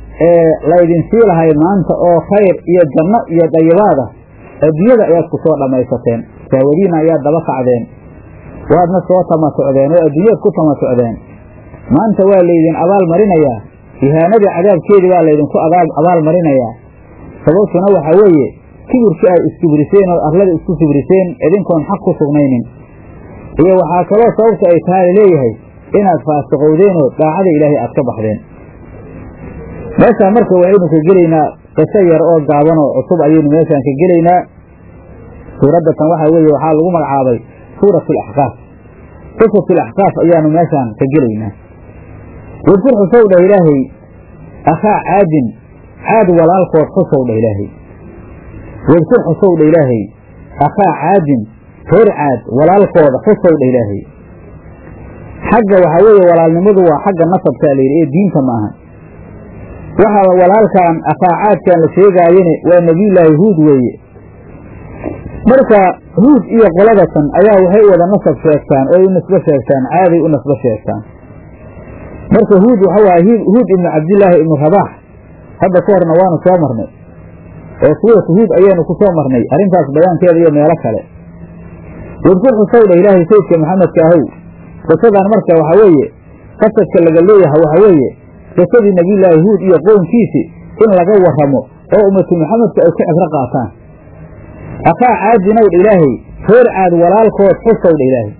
laydin sii lahay maanta oo khayr iyo janno iyo dayibaad ah adduunyada ayaad ku soo dhammaysateen saawadiina ayaad daba kacdeen waadna soo tamasucdeen oo adduunyaad ku tamasucdeen maanta waa laydin abaal marinayaa ihaanadii cadaabkeedii baa laydinku abaal marinayaa sababtuna waxaa weeye kibirkii ay iskibriseen oo arlada isku kibriseen idinkoon xaq ku sugnaynin iyo waxaa kaloo sababta ay tahay laleeyahay inaad faasiqowdeen oo daacada ilaahay aad ka baxdeen meeshaan marka waxaynu ka gelaynaa qiso yar oo gaaban oo cusub ayaynu meeshaan ka gelaynaa suuradda tan waxaa weeye waxaa lagu magacaabay suurat alaxqaaf qisat alaxqaaf ayaanu meeshaan ka gelaynaa wadkur xusow dhah ilaahay akhaa caadin caad walaalkood xusow dhah ilaahay wadkur xusow dhah ilaahay akhaa caadin reer caad walaalkooda xusow dhah ilaahay xagga waxaa weeye walaalnimadu waa xagga nasabkaa layidhi ee diinta maaha waxaa walaalkan akhaa caadkan la sheegaayene waa nebiyullaahi huud weeye marka huud iyo qoladatan ayaa waxay wada nasab sheegtaan oo u nisbo sheegtaan caaday u nasbo sheegtaan marka huud waxa waaye huud ibnu cabdillaahi ibnu rabaax hadda ka horna waanu soo marnay oo suuratu huud ayaanu ku soo marnay arrintaas bayaankeeda iyo meelo kale wadkur xusowdha ilaahay sayidka maxamedka ahow qisadan marka waxaa weeye qasadka laga leeyahay waxaa weeye qisadii nebiyullaahi huud iyo qownkiisi in laga warramo oo ummatu maxamedka ay ku cibro qaataan akhaa caadinowdha ilaahay reer caad walaalkood xusowdha ilaahay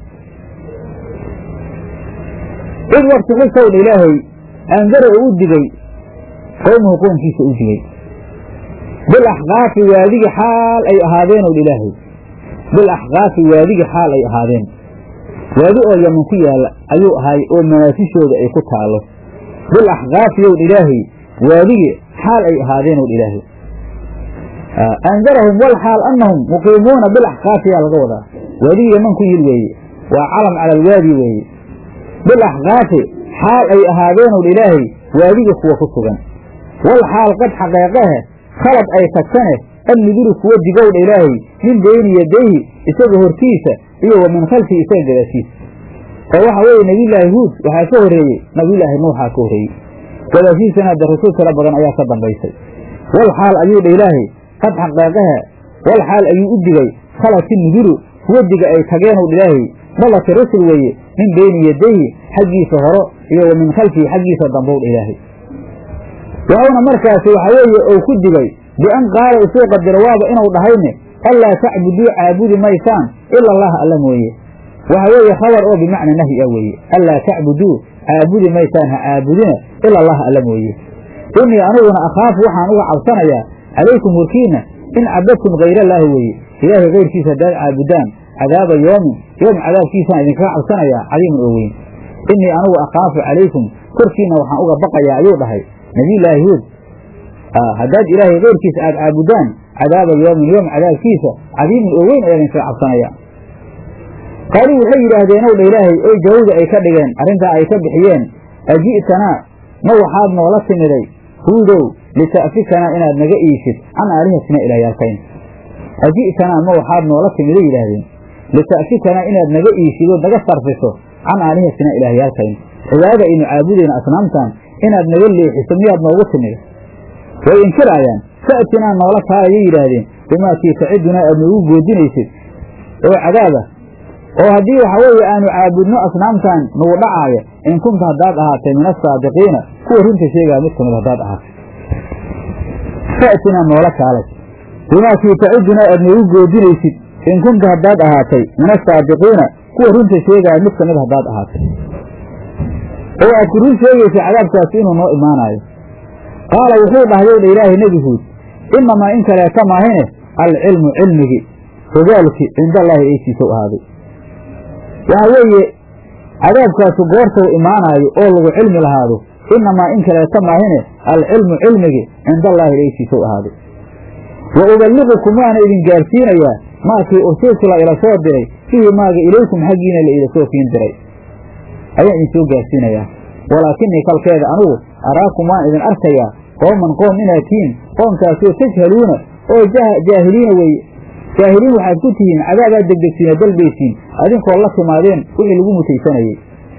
id wakti xusowdha ilaahay andara oo u digay qowmuhu qownkiisa u digay bil axqaafi waadigi xaal ay ahaadeenowdha ilaahay bil axqaafi waadigi xaal ay ahaadeen waadi oo yaman ku yaalla ayuu ahay oo manaasishooda ay ku taallo bil axqaafi yowdha ilaahay waadigi xaal ay ahaadeenowdha ilaahay andarahum wal xaal annahum muqiimuuna bilaxqaafi yaa laga wadaa waadigi yaman ku yil weeye waa calam cala alwaadi weeye bilaxqaafi xaal ay ahaadeenowdha ilaahay waadiga kuwa ku sugan wal xaal qad xaqeeqahe khalad ay tagtane anniduru kuwa digowdha ilaahay min beyni yadayhi isaga hortiisa iyo wa min khalfihi isaga gadaashiisa oo waxa weeye nebiyullaahi huud waxaa ka horreeyey nabiyullaahi nuuxaa ka horreeyey gadaashiisana de rasuul tiro badan ayaa ka dambaysay wal xaal ayuu dha ilaahay qad xaqeeqaha wal xaal ayuu u digay khalati nuduru kuwa diga ay tageenuu ilaahay malaki rusul weeye min beyni yadayhi xaggiisa horo iyo wa min khalfihi xaggiisa dambowdha ilaahay waxuuna markaasi waxa weeye ou ku digay bian qaala isuu qadiro waaba inuu dhahayne allaa tacbuduu caabudi maysaan ila allaha alla mooye waxa weeye khabar oo bimacna nahyi ah weeye allaa tacbuduu caabudi maysaan ha caabudina ila allaha alla mooye innii aniguna akhaafu waxaan uga cabsanayaa calaykum horkiinna in cabadtum hayrallaahi weeye ilaahay kayrkiisa haddaad caabudaan cadaaba yoomin yoom cadaabkiisaan idinkaga cabsanayaa cadiiman oo weyn innii anugu akhaafu calaykum korkiinna waxaan uga baqayaa ayuu dhahay nebiyullaahi huud haddaad ilaahay kayrkiisa aad caabudaan cadaaba yoomin yoom cadaabkiisa cadiiman oo weyn ayaa idinkaga cabsanaya qaaluu waxay yidhaahdeen ow dha ilaahay oy jawowda ay ka dhigeen arrintaa ay ka bixiyeen aji'tanaa ma waxaad noola timiday huudow lita'fikanaa inaad naga iishid can aalihatina ilaahyaalkayn aji'tanaa ma waxaad noola timiday yidhaahdeen lita'fikanaa inaad naga iishid oo naga sarfiso can aalihatina ilaahyaalkayn cibaadada aynu caabudayna asnaamtan inaad naga leexiso miyaad noogu timida way inkiraayaan fa'tinaa noola kaayay yidhaahdeen bimaa kii tacidunaa aad noogu goodinaysid oo cadaaba oo haddii waxa weeye aanu caabudno asnaamtan nagu dhacaaya in kunta haddaad ahaatay min asaadiqiina kuwa runta sheegaya mid kamid haddaad ahaatay fa'tinaa noola kaalay bimaa kii tacidunaa aad noogu goodinaysid in kunta haddaad ahaatay min asaadiqiina kuwa runta sheegaya mid kamid haddaad ahaatay oo aad ku run sheegaysa cadaabkaasi inuu noo imaanaayo qaala wuxuu dhahday dha ilaahay nebi huud inamaa in kaleeta maahine alcilmu cilmigii ogaalki cindallaahi eysiisow ahaaday waxa weeye cadaabkaasu goortau imaanaayo oo lagu cilmi lahaado inamaa in kaleeta maahine alcilmu cilmigii cindallaahi eysiisow ahaaday wa uballiqukum waana idin gaarsiinayaa maakii ursiltu la ila soo diray fihi maaga ilaykum xaggiina la ila soo kiin diray ayaan idin soo gaarsiinayaa walaakinii kalkeeda anugu araakum waan idin arkayaa qooman qoom inaad tihiin qoomkaasoo tajhaluuna oo jaahiliina weeye jaahiliin waxaad ku tihiin cadaabaad degdegsiina dalbaysiin adinkoo la timaadeen wixii lagu mutaysanayey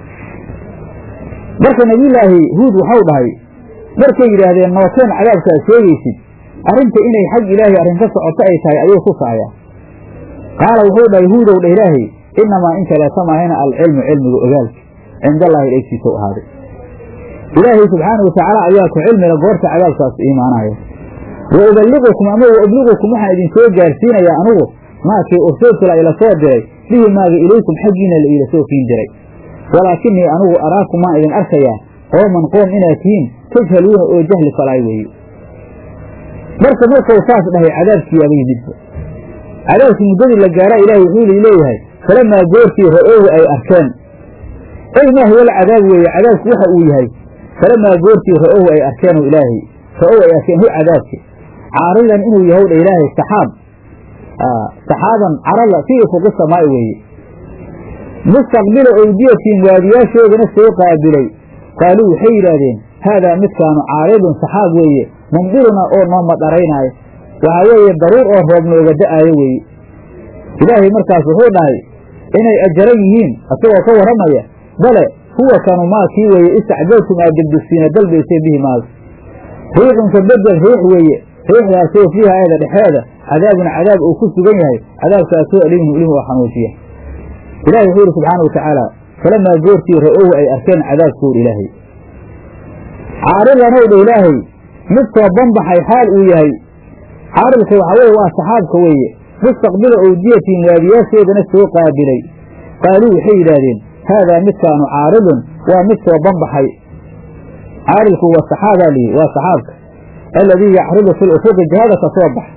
marka nebiyulaahi huud waxau dhahay markay yidhaahdeen nooteen cadaabkaad sheegaysid arrinta inay xag ilaahay arrin ka socoto ay tahay ayuu tusaaya qaala wuxuu dhahay huudow dha ilaahay inamaa in kaleeta maahina alcilmu cilmiga ogaalka cindallaahi dhegsiisau ahaaday ilaahay subxaana watacaala ayaa ku cilmila goorta cadaabkaas iimaanaya wa uballiqukum ama wa ubliqukum waxaan idin soo gaarsiinayaa anugu maakii ursultula ila soo diray bihi maaga ilaykum xaggiina la iila soo kiin diray walaakinii anugu araakum waan idin arkayaa qooman qoom inaad tihiin tajhaluuna oo jahli falaay weeye marka markau saas dhahay cadaabkiiaba yimidba cadaabkii muddadii la gaaraa ilaahay wuxuu leeyahay falamaa goortii ra-oowi ay arkeen ey maa huwa alcadaab weeye cadaabku waxa uu yahay falamaa goortii ra-ow ay arkeenoo ilaahay ra-ow ay arkeen hu cadaabki caaridan inuu yahow dha ilaahay saxaab saxaaban carala fii fuqi samaa'i weeye mustaqbila owdiyatiin waadiyaashoodana soo qaabilay qaaluu waxay yidhaahdeen haadaa midkaanu caaridun saxaab weeye mumdiruna oo noo madharaynaayo waxaa weeye daruur oo roob nooga da'aayo weeye ilaahay markaas wuxuu dhahay inay ajaran yihiin asagoo ka warramaya bale huwa kanu maa kii weeye istacjaltum aad degdegsiina dalbayseen bihi maaga riixun ka bedel riix weeye riixdaasoo fiiha eeda dhexeeda cadaabun cadaab uu ku sugan yahay cadaabkaasoo alimun ilim oo xanuujiya ilahi wuxuu yidhi subxaana wa tacaala falamaa goortii ra-ohu ay arkeen cadaabkoor ilaahay caaridanow dha ilaahay mid soo banbaxay xaal uu yahay caaridka waxaa weye waa saxaabka weeye mustaqbila owdiyatiin waadiyaashoodana soo qaabilay qaaluu waxay yidhaahdeen haadaa midkaanu caaridun waa mid soo banbaxay caaridku waa saxaabaa lihi waa saxaabka alladii yacridu fi lufuqi jihada ka soo bax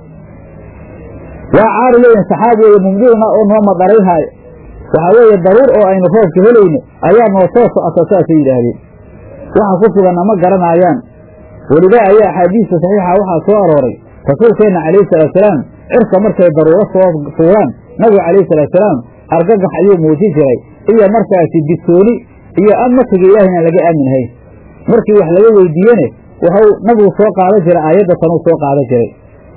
waa caari leeyihin saxaab weeye mumdiruna oo noo madarayhaayo waxaa weeye daruur oo aynu roobka helayno ayaa noo soo socota saasay yidhaahdeen waxa ku suganna ma garanaayaan welidaa ayaa axaadiista saxiixa waxaa soo arooray rasuulkeenna calayhi salaatusalaam cirka markay daruuro soo fuuraan nabiga calayhi salaatusalaam argagax ayuu muujin jiray iyo markaasi digsooni iyo amatiga ilaahayna laga aaminhayn markii wax laga weydiiyene wuxuu nabigu soo qaadan jiray aayadda tanuu soo qaadan jiray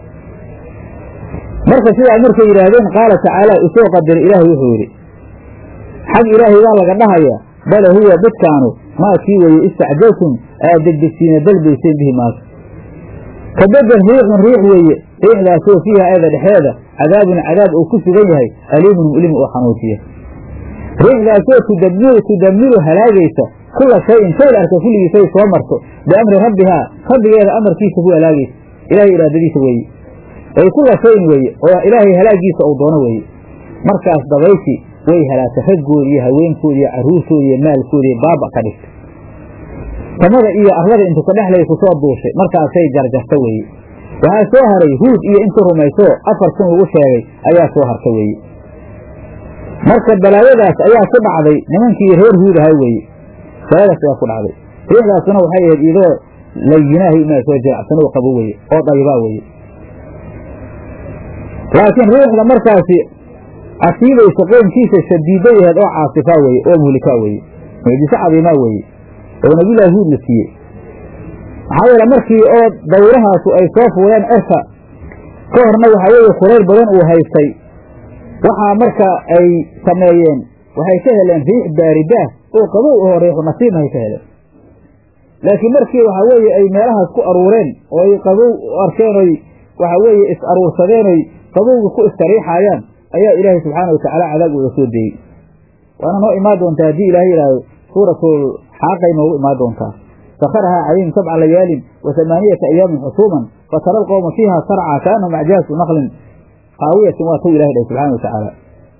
marka sidaa markay yidhaahdeen qaala tacaala usoo qadira ilaahay wuxuu yidhi xag ilaahay baa laga dhahayaa bale huwa dadkaanu maa kii weeye istacjaltum aad degdegsiina dalbayseen bihi maaka ka bedel riixun riix weeye riixdaasoo fiiha eeda dhexeeda cadaabun cadaab uu ku sugan yahay aliimun mulim oo xanuujiya riixdaasoo tudamiru tudamiru halaagaysa kula shayin shay la arka kulligiisay soo marto biamri rabbihaa rabbigeeda amarkiisa ku halaagaysa ilahay iraadadiisa weeye ay kula shayin weeye oo ilaahay halaagiisa uu doono weeye markaas dabayshi way halaagtay raggoodi iyo haweenkoodi iyo carruurtoodi iyo maalkoodi baaba ka dhigtay samada iyo arlada intu ka dhexlay ku soo duushay markaasay jarjarta weeye waxaa soo haray huud iyo intu rumayso afar kun lagu sheegay ayaa soo harta weeye marka balaayadaas ayaa ku dhacday nimankii reer huud ahaa weeye balaayadaas ayaa ku dhacday riixdaasuna waxay ahayd idoo layinaahi maa soo jiracsan oo qabo weye oo dhaybaa weye laakiin riixda markaasi asiibaysa qoomkiisa shadiido yaheed oo caasifaa weye oo muhlikaa weye mucjiso cadiimaa weeye oo nabiyullaahi huud la siiyey maxaa yeele markii oo dawrahaasu ay soo fuuleen cirka ka horna waxaa weeye kulayl badan uu haystay waxaa marka ay sameeyeen waxay ka heleen riix baaridaah oo qabow oo riixu nasiibnahay ka heleen laakiin markii waxaa weeye ay meelahaas ku aruureen oo ay qabow arkeen oy waxaa weeye is aruursadeen oy qabowga ku istariixaayaan ayaa ilaahay subxaana watacaala cadaab uga soo deeyey waana noo imaan doontaa haddii ilaahay yidhaahdo suuratul xaaqay noogu imaan doontaa sakarahaa calayhim sabca layaalin wa hamaaniyata ayaamin xusuuman fatara alqowma fiiha sarca kaanahum acjaasu naqlin haawiyatin waa tuu ilahay dhahay subxana wa tacaala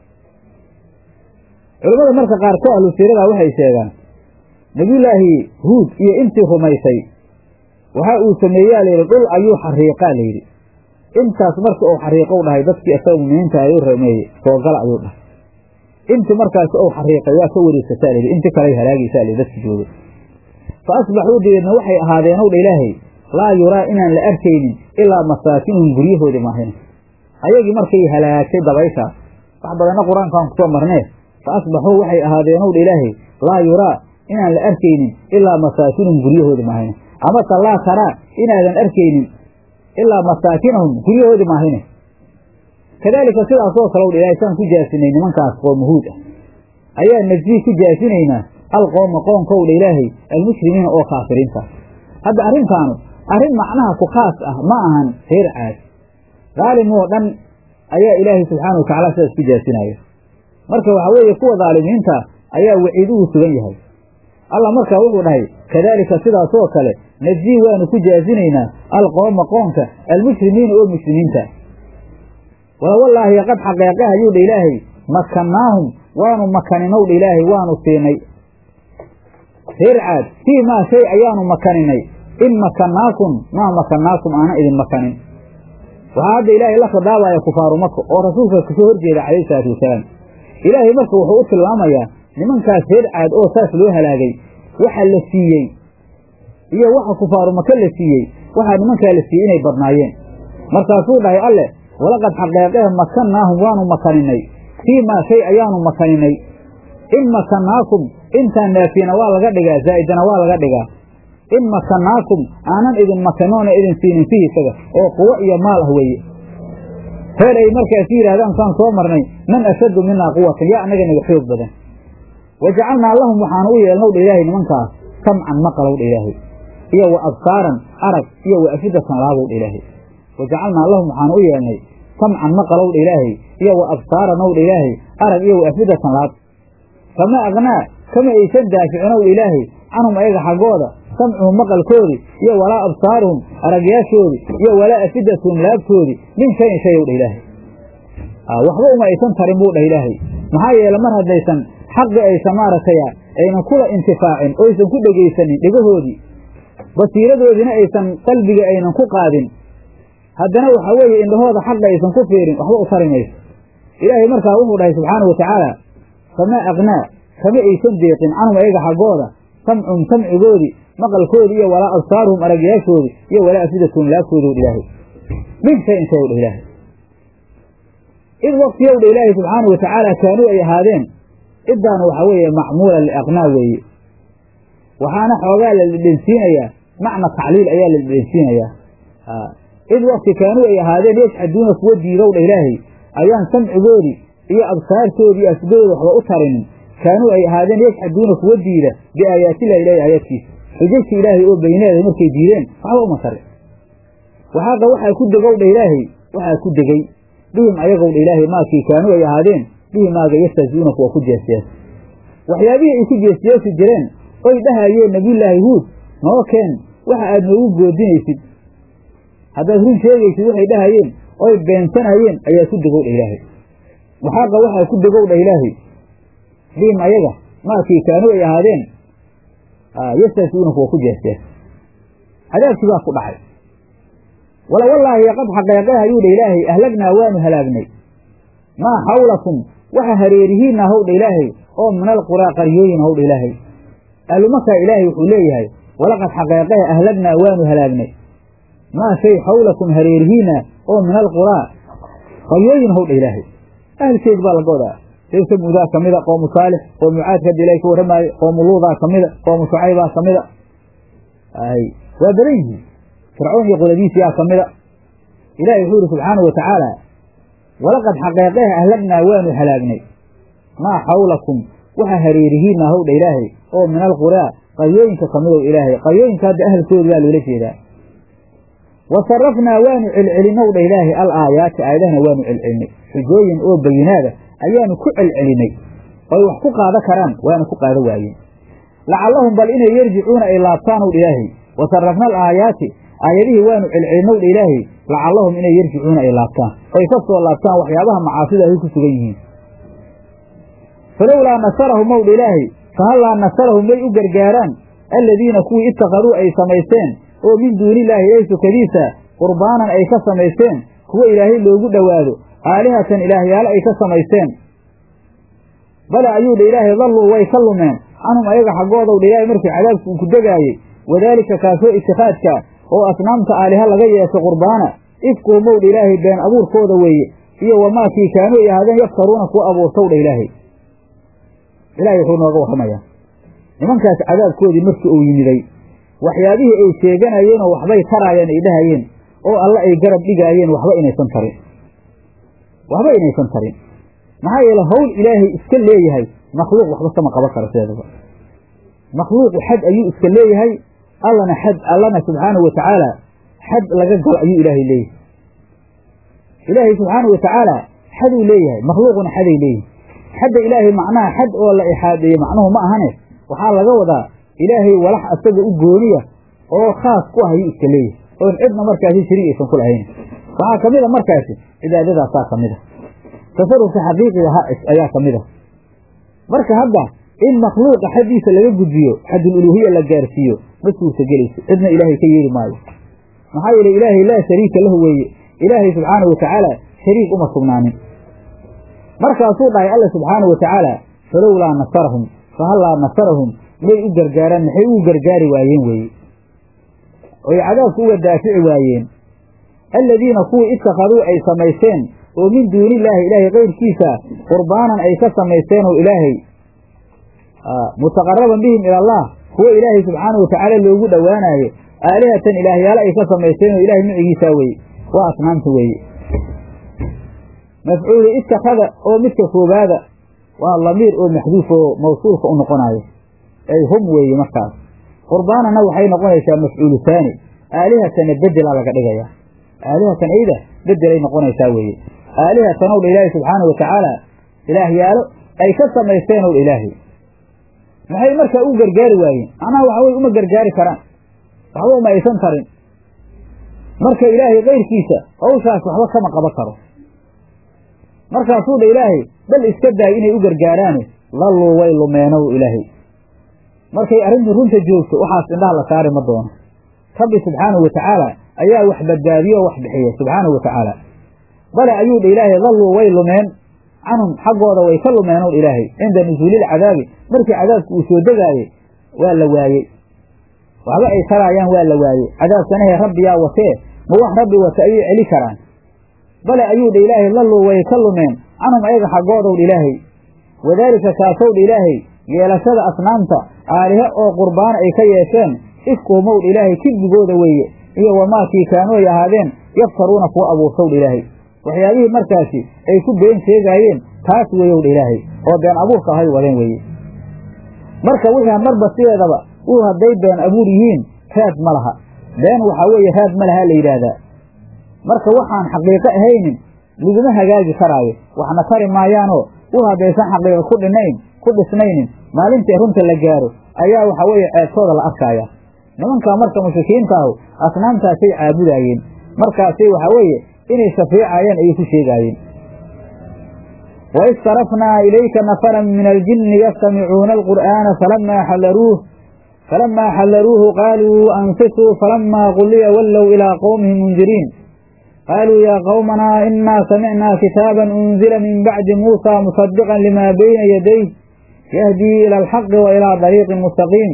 culimmada marka qaarkood ahlu siirada waxay sheegaan nebiyullaahi huud iyo intii rumaysay waxa uu sameeyaa layidhi dhul ayuu xariiqaa layidhi intaas marka uu xariiqou dhahay dadkii isaga muminiinta ayuu rameeyey soogala ayuu dhahay inti markaas ou xariiqay waa ka wareegsataa layidhi inti kaley halaagaysaa layidhi dadki joogay fa asbaxuu dabeedna waxay ahaadeen ow dha ilaahay laa yuraa inaan la arkaynin ilaa masaakinuhum guryahoodii maahina ayagii markay halaagtay dabayshaas wax badanna qur-aankaan kusoo marnee fa asbaxuu waxay ahaadeen ow dha ilaahay laa yuraa inaan la arkaynin ilaa masaakinuhum guryahoodii maahine amase laa taraa inaadan arkaynin ilaa masaakinahum guryahoodii maahine kadaalika sidaasoo kale dha ilahay saan ku jaasinay nimankaas qoomuhuud ah ayaa najii ku jaasinaynaa alqooma qoonkow dha ilaahay almushrimiina oo kaafiriinta hadda arrintaanu arrin macnaha ku khaas ah ma ahan reer caad daalim oo dhan ayaa ilaahay subxaana watacaala sidaas ku jaasinaya marka waxaa weeye kuwa daalimiinta ayaa waciid ugu sugan yahay allah markaa wuxuu dhahay kadaalika sidaasoo kale najii waanu ku jaasinaynaa alqooma qoonka almushrimiina oo mushrimiinta walawallaahi qad xaqeeqaha ayuu dha ilaahay makannaahum waanu makaninow dha ilaahay waanu siinay reer caad fii maa shay ayaanu makaninay in makannaakum maa makannaakum aanan idin makanin waxaa hadda ilaahay la khidaabaya kufaaru maka oo rasuulka kasoo horjeeda calayhi salaatu wasalaam ilaahay marka wuxuu u tilmaamayaa nimankaas reer caad oo saas loo halaagay waxa la siiyey iyo waxa kufaaru maka la siiyey waxaa nimankaa la siiyey inay badnaayeen markaasuu dhahay alleh walaqad xaqeeqehe makannaahum waanu makaninay fii maa shay ayaanu makaninay in makannaakum intaan naafiina waa laga dhigaa zaa'idana waa laga dhigaa in makannaakum aanan idin makanoona idin siinin fihi isaga oo quwo iyo maal ah weeye reer ay markaasi yidhahdaan saan soo marnay man ashaddu minaa quwatan yaa annaga naga xoog badan wa jacalnaa lahum waxaanu u yeelnow dha ilaahay nimankaas samcan maqalow dha ilaahay iyo wa absaaran arag iyo wa afidatan laabow dha ilaahay wa jacalnaa lahum waxaanu u yeelnay samcan maqalow dha ilaahay iyo wa absaaranow dha ilaahay arag iyo wa afidatan laab kama aqnaa kama aysan daaficinow dha ilaahay canhum ayaga xaggooda samcuhum maqalkoodii iyo walaa absaaruhum aragyaashoodii iyo walaa afidatuhum laabtoodii min shayin shayow dhah ilaahay waxba uma aysan tarin buu dhah ilaahay maxaa yeele mar haddaysan xaqi aysan maaragtay aynan kula intifaacin oo aysan ku dhegaysanin dhegahoodii basiiradoodiina aysan qalbiga aynan ku qaadin haddana waxaa weeye indhahooda xaqa aysan ku fiirin waxba u tari mayso ilaahay markaa wuxuu dhahay subxaanau watacaala famaa aqnaa kama aysan deeqin canhum ayaga xaggooda samcum samcigoodii maqalkoodii iyo walaa absaaruhum aragyaashoodii iyo walaa afidatuhum laabtoodow dha ilaahay min shayin shayow dha ilaahay id waktiyow dha ilaahay subxaanau watacaala kaanuu ay ahaadeen iddaanu waxaa weeye macmuula liaqnaa weeye waxaana xoogaa la dhedhensiinayaa macna tacliil ayaa la dhedhensiinayaa id wakti kaanuu ay ahaadeen yajxaduuna kuwa diidow dha ilaahay ayaan samcigoodii iyo absaartoodii iyo afidadooda waxba u tarinin kaanuu ay ahaadeen yajxaduuna kuwa diida biaayaatillahi ilahi aayaadkiisa xujajta ilaahay oo beyneeda markay diideen waxba uma tarin waxaaqa waxaa ku degow dha ilaahay waxaa ku degey bihim ayagow dha ilaahay maakii kaanuu ay ahaadeen bihi maaga yastahzi'uuna kuwa ku jeesjeesa waxyaabihii ay ku jeesjeesi jireen oy dhahayeen nabiyullaahi huud noo keen waxa aad noogu goodinaysid haddaad run sheegaysid waxay dhahayeen oy beensanayeen ayaa ku degow dha ilaahay waxaaqa waxaa ku degow dha ilaahay bihim ayaga maakii kaanuu ay ahaadeen yastahzi'uuna kuwa ku jeesjeesa cadaabkii baa ku dhacay wala wallaahi qad xaqeeqeha ayuu dha ilaahay ahlagnaa waanu halaagnay maa xawlakum waxa hareerihiinna howdha ilaahay oo min alquraa qaryooyin howdha ilaahay ahlumakaa ilaahay wuxuu leeyahay walaqad xaqeeqeha ahlagnaa waanu halaagnay maa shay xawlakum hareerihiinna oo min alquraa qaryooyin howdha ilaahay ahalkeed baa laga wadaa reer samuudaa ka mida qoomu saalix qoomu caadka hadda ilahay ka warramaayo qoomu luudaa ka mida qoomu shucaybaa ka mida ay waa badan yihiin fircoon iyo qodadiisiyaa ka mida ilahi wuxuu yihi subxaana wa tacaala walaqad xaqeeqeeh ahlagnaa waanu halaagnay maa xawlakum waxa hareerihiina howdha ilaahay oo min alquraa qaryooyinka ka midow ilaahay qaryooyinka hadda ahalkooda baa loola jeedaa wa sarafnaa waanu celcelinow dha ilaahay al aayaati aayadahana waanu celcelinay xujooyin oo bayinaada ayaanu ku celcelinay oy wax ku qaada karaan waana ku qaada waayeen lacallahum bal inay yarjicuuna ay laabtaanow dha ilaahay wa sarafna al aayaati aayadihii waanu celcelinow dha ilaahay lacallahum inay yarjicuuna ay laabtaan oy ka soo laabtaan waxyaabaha macaasida ay ku sugan yihiin falowlaa nasarahum ow dha ilaahay fahallaa nasarahum may u gargaaraan alladiina kuwii ittaqaduu ay samaysteen oo min duunillaahi ilaahay sukadiisa qurbaanan ay ka samaysteen kuwo ilaahay loogu dhowaado aalihatan ilaahyaalo ay ka samaysteen bale ayuu dha ilaahay dalluu way ka lumeen canhum ayaga xaggoodow dha ilaahay markii cadaabku uu ku degaayey wadaalika kaasoo itikaadka oo asnaamta aaliha laga yeesho qurbaana ifkuhumow dha ilaahay been abuurkooda weeye iyo wamaakii kaanuu ay ahaadeen yaftaruuna kuwa abuurtow dha ilaahay ilaahay wuxuu nooga warramayaa nimankaas cadaabkoodii markii uu yimiday waxyaabihii ay sheeganayeenoo waxbay taraayeen ay dhahayeen oo alle ay garab dhigaayeen waxba inaysan tarin waxba inaysan tarin maxaa yeele hawl ilaahay iska leeyahay makhluuq waxba sama qaban karo sideedaba makhluuqu xad ayuu iska leeyahay allana xad allana subxaanahu wa tacaala xad laga galo ayuu ilaahay leeyahay ilaahay subxaanahu wa tacaala xaduu leeyahay makhluuquna xaday leeyihin xadda ilaahay macnaha xad oo la ixaadeeye macnuhu ma ahane waxaa laga wadaa ilaahay walax asaga u gooniya oo khaas ku ah ayuu iska leeyahay oon cidna markaasi shariig aysan ku lahayn waxaa ka mid a markaasi cibaadadaasaa ka mid a tasarufka xaqiiqiga ha ayaa ka mid a marka hadda in makhluuqa xaddiisa laga gudbiyo xadululuhiya la gaarsiiyo ma suurtagelayso cidna ilaahay ka yeeli maayo maxaa yeele ilaahay laa shariika lahu weeye ilaahay subxaanahu watacaala shariik uma sugnaanin markaasuu dhahay alla subxaanahu watacaala falowlaa nasarahum fahallaa nasarahum may u gargaaraan maxay ugu gargaari waayeen weeye oy cadaabku uga daafici waayeen alladiina kuwii ittakhaduu ay samaysteen oo min duuni illaahi ilaahay kayrkiisa qurbaanan ay ka samaysteen oo ilaahay mutaqaraban bihim ila allah kuwo ilaahay subxaanahu watacaala loogu dhowaanaayo aalihatan ilaahyaalo ay ka samaysteen oo ilaahay micigiisaa weeye waa asnaamta weeye mafcuulu ittakhada oo midka koobaada waa lamiir oo maxduuf oo mawsuulka u noqonaayo ay hum weeye markaas qurbaanana waxay noqonaysaa mafcuulu taani aalihatana bedela laga dhigayaa aalihatan ayda bedelay noqonaysaa weeye aalihatan ow dha ilaahi subxaanau watacaala ilaahyaalo ay ka samaysteen ow dha ilaahay maxay markaa u gargaari waayeen macnaha waxawey uma gargaari karaan waxba uma aysan tarin marka ilaahay kayrkiisa hawshaas waxba kama qaban karo markaasuu dha ilaahay bal iska daay inay u gargaaraane lalluu way lumeenow ilaahay markay arrintu runta joogto waxaas indhaha la saari ma doono rabbi subxaanahu watacaala ayaa wax badbaadiyo oo wax bixiya subxaanahu watacaala bale ayuu dha ilaahay dalluu way lumeen canhum xaggooda way ka lumeenow dha ilaahay cinda nusuulilcadaabi markii cadaabku uu soo degaayey waa la waayey waxba ay taraayaan waa la waayey cadaabkanahe rabbiyaa watee ma wax rabbi wata ayay celi karaan bale ayuu dha ilaahay lalluu way ka lumeen canhum ayaga xaggoodow dha ilaahay wadaalika kaasow dha ilaahay yeelashada asnaamta aalihe oo qurbaana ay ka yeesheen ifkuhumow dha ilaahay kibdigooda weeye iyo wamaakii kaanuu ay ahaadeen yaftaruuna kuwa abuurtow dha ilaahay waxyaabihii markaasi ay ku been sheegaayeen taas weeyow dha ilaahay oo been abuurka ahay wadeen weeye marka wixii marba sideedaba uu hadday been abuur yihiin raad ma laha been waxaa weeye raad ma laha la yidhaahdaa marka waxaan xaqiiqo ahaynin laguma hagaagi karaayo waxna tari maayaanoo u haddaysan xaqiiqo ku dhinayn ku dhisnaynin maalintii runta la gaaro ayaa waxa weeye ceebtooda la arkaaya nimankaa marka mushrikiinta ahu asnaamtaasay caabudaayeen markaasay waxaa weeye inay shafiicayeen ayay ku sheegaayeen waid sarafnaa ilayka nafaran min aljinni yastamicuuna alqur'aana falamaa xallaruuh falamaa xallaruuhu qaaluu ansituu falamaa quliya wallow ilaa qowmihim mundiriin qaaluu yaa qowmanaa inaa samicnaa kitaaban unzila min bacdi muusaa musadiqan limaa bayna yadayh yahdii ila alxaqi wa ilaa dariiqin mustaqiim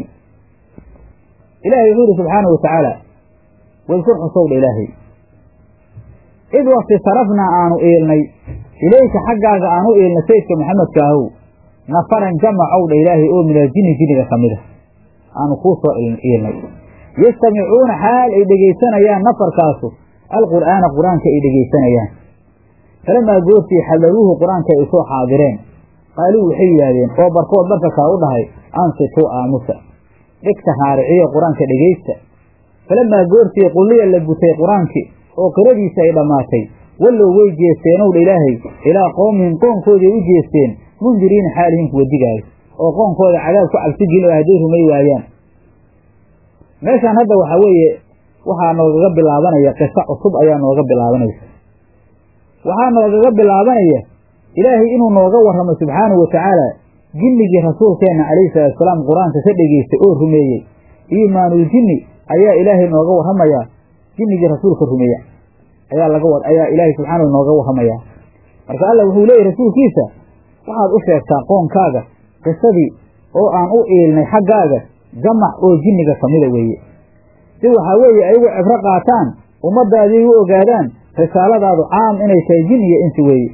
ilahay wuxuu yidhi subxaanahu watacaala wadkur xusowdha ilaahay id wakti sarafnaa aanu iilnay ilayka xaggaaga aan u iilna sayidka maxamedka ahow nafaran jamacow dha ilaahay oo min aljinni jinniga ka mid a aanu kuu soo iilnay yastamicuuna xaal ay dhegaysanayaan nafarkaasu alqur'aana qur-aanka ay dhegaysanayaan falamaa goortii xadaruuhu qur-aanka ay soo xaadireen qaaluu waxay yidhaahdeen oo barkood barka kaa u dhahay ansituu aamusa dhegta raariciyo qur-aanka dhegaysta falamaa goortii qulliya la gutay qur-aankii oo qiradiisa ay dhammaatay wallow way jeesteenowdha ilaahay ilaa qoomihim qoonkoodii ay u jeesteen mundiriina xaalihin kuwa digaayo oo qoonkooda cadaab ku cabsi gelin oo hadday rumay waayaan meeshaan hadda waxaa weeye waxaa noogaga bilaabanaya qiso cusub ayaa nooga bilaabanaysa waxaa noogaga bilaabanaya ilaahay inuu nooga warramo subxaanahu watacaala jinnigii rasuulkeenna calayhi salaatusalaam qur-aanka ka dhegaystay oo rumeeyey iimaanul jinni ayaa ilaahay nooga warramayaa jinnigii rasuulka rumeeya ayaa laga wa ayaa ilaahay subxaanahu nooga warramayaa marka allah wuxuu leeyahy rasuulkiisa waxaad u sheegtaa qoonkaaga qisadii oo aan u iilnay xaggaaga jamac oo jinniga ka mida weeye si waxaa weeye ayagu cibro qaataan ummaddaadii u ogaadaan risaaladaadu caam inay tahay jin iyo insi weeye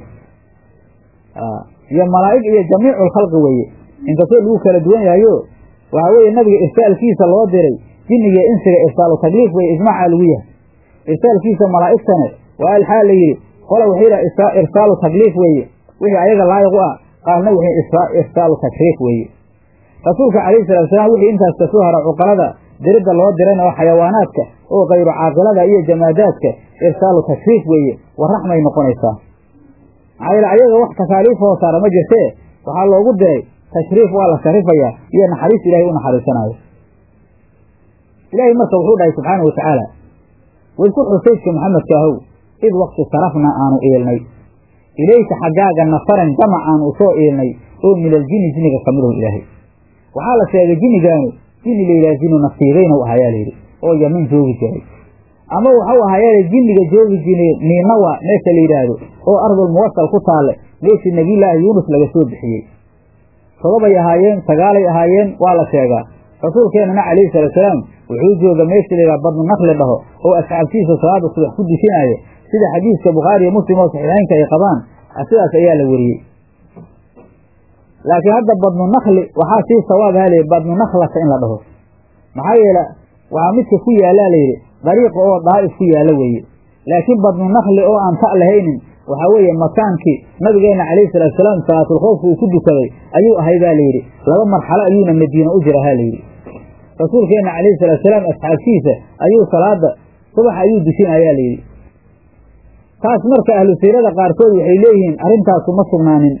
iyo malaa'ig iyo jamiiculkhalqi weeye inkastoo lagu kala duwan yahayo waxaa weeye nabiga irsaalkiisa loo diray jinniga insiga irsaalu takliif weye ijmaaca lagu yahay irsaalkiisa malaa'igtane waa alxaal la yidhi qola waxay yidhaha irsaalu takliif weeye wixii ayaga laayiq u ah qaarna waxay irsaalu takriif weeye rasuulka calayhi salaatusalaam wixii intaas ka soo hara cuqalada diridda loo dirana oo xayawaanaadka oo kayru caaqilada iyo jamaadaadka irsaalu takriif weeye warraxmay noqonaysaa maxaa yeele ayaga wax takaaliif hoo saara ma jirtee waxaa loogu diray tashriif waa la sharifayaa iyo naxariis ilaahay u naxariisanaayo ilaahay marka wuxuu dhahay subxaana wa tacaala wadkur xusaydka maxamedka ahow id waqti sarafna aanu iilnay ilayka xaggaaga nafaran jamac aanu usoo iilnay oo min aljinni jinniga ka midahu ilaahay waxaa la sheegay jinnigaanu jinni la yidhaha jinu nasiibeyna u ahayaa layidhi oo yaman joogi jiray ama waxau ahaayaale jinniga joogi jiray niinawa meesha la yidhaahdo oo ardul muwasal ku taalle meeshii nebiyullaahi yuunus laga soo bixiyey todobay ahaayeen sagaalay ahaayeen waa la sheegaa rasuulkeennana calayhi salaatusalaam wuxuu jooga meesha la yidhaha badnu naqli dhaho oo asxaabtiisa salaada subax ku dishinaaya sida xadiiska bukhaari iyo muslim oo saxiixeynka ay qabaan sidaas ayaa la weriyey laakiin hadda badnu nakli waxaa sii sawaab haliy badnu naklata in la dhaho maxaa yeele waxaa midka ku yaallaa layidhi dariiqa oo daa'if ku yaalla weeye laakiin badnu nakli oo aan ta' lahaynin waxaa weeye makaankii nabigeenna calayhi salaatusalaam salaatulkhoofka uu ku dukaday ayuu ahay baa layidhi laba marxalo ayuuna madiina u jira ha layidhi rasuulkeenna calayhi salaatusalaam asxaabtiisa ayuu salaada subax ayuu dusinayaa layidhi taas marka ahlu siirada qaarkood waxay leeyihiin arrintaasu ma sugnaanin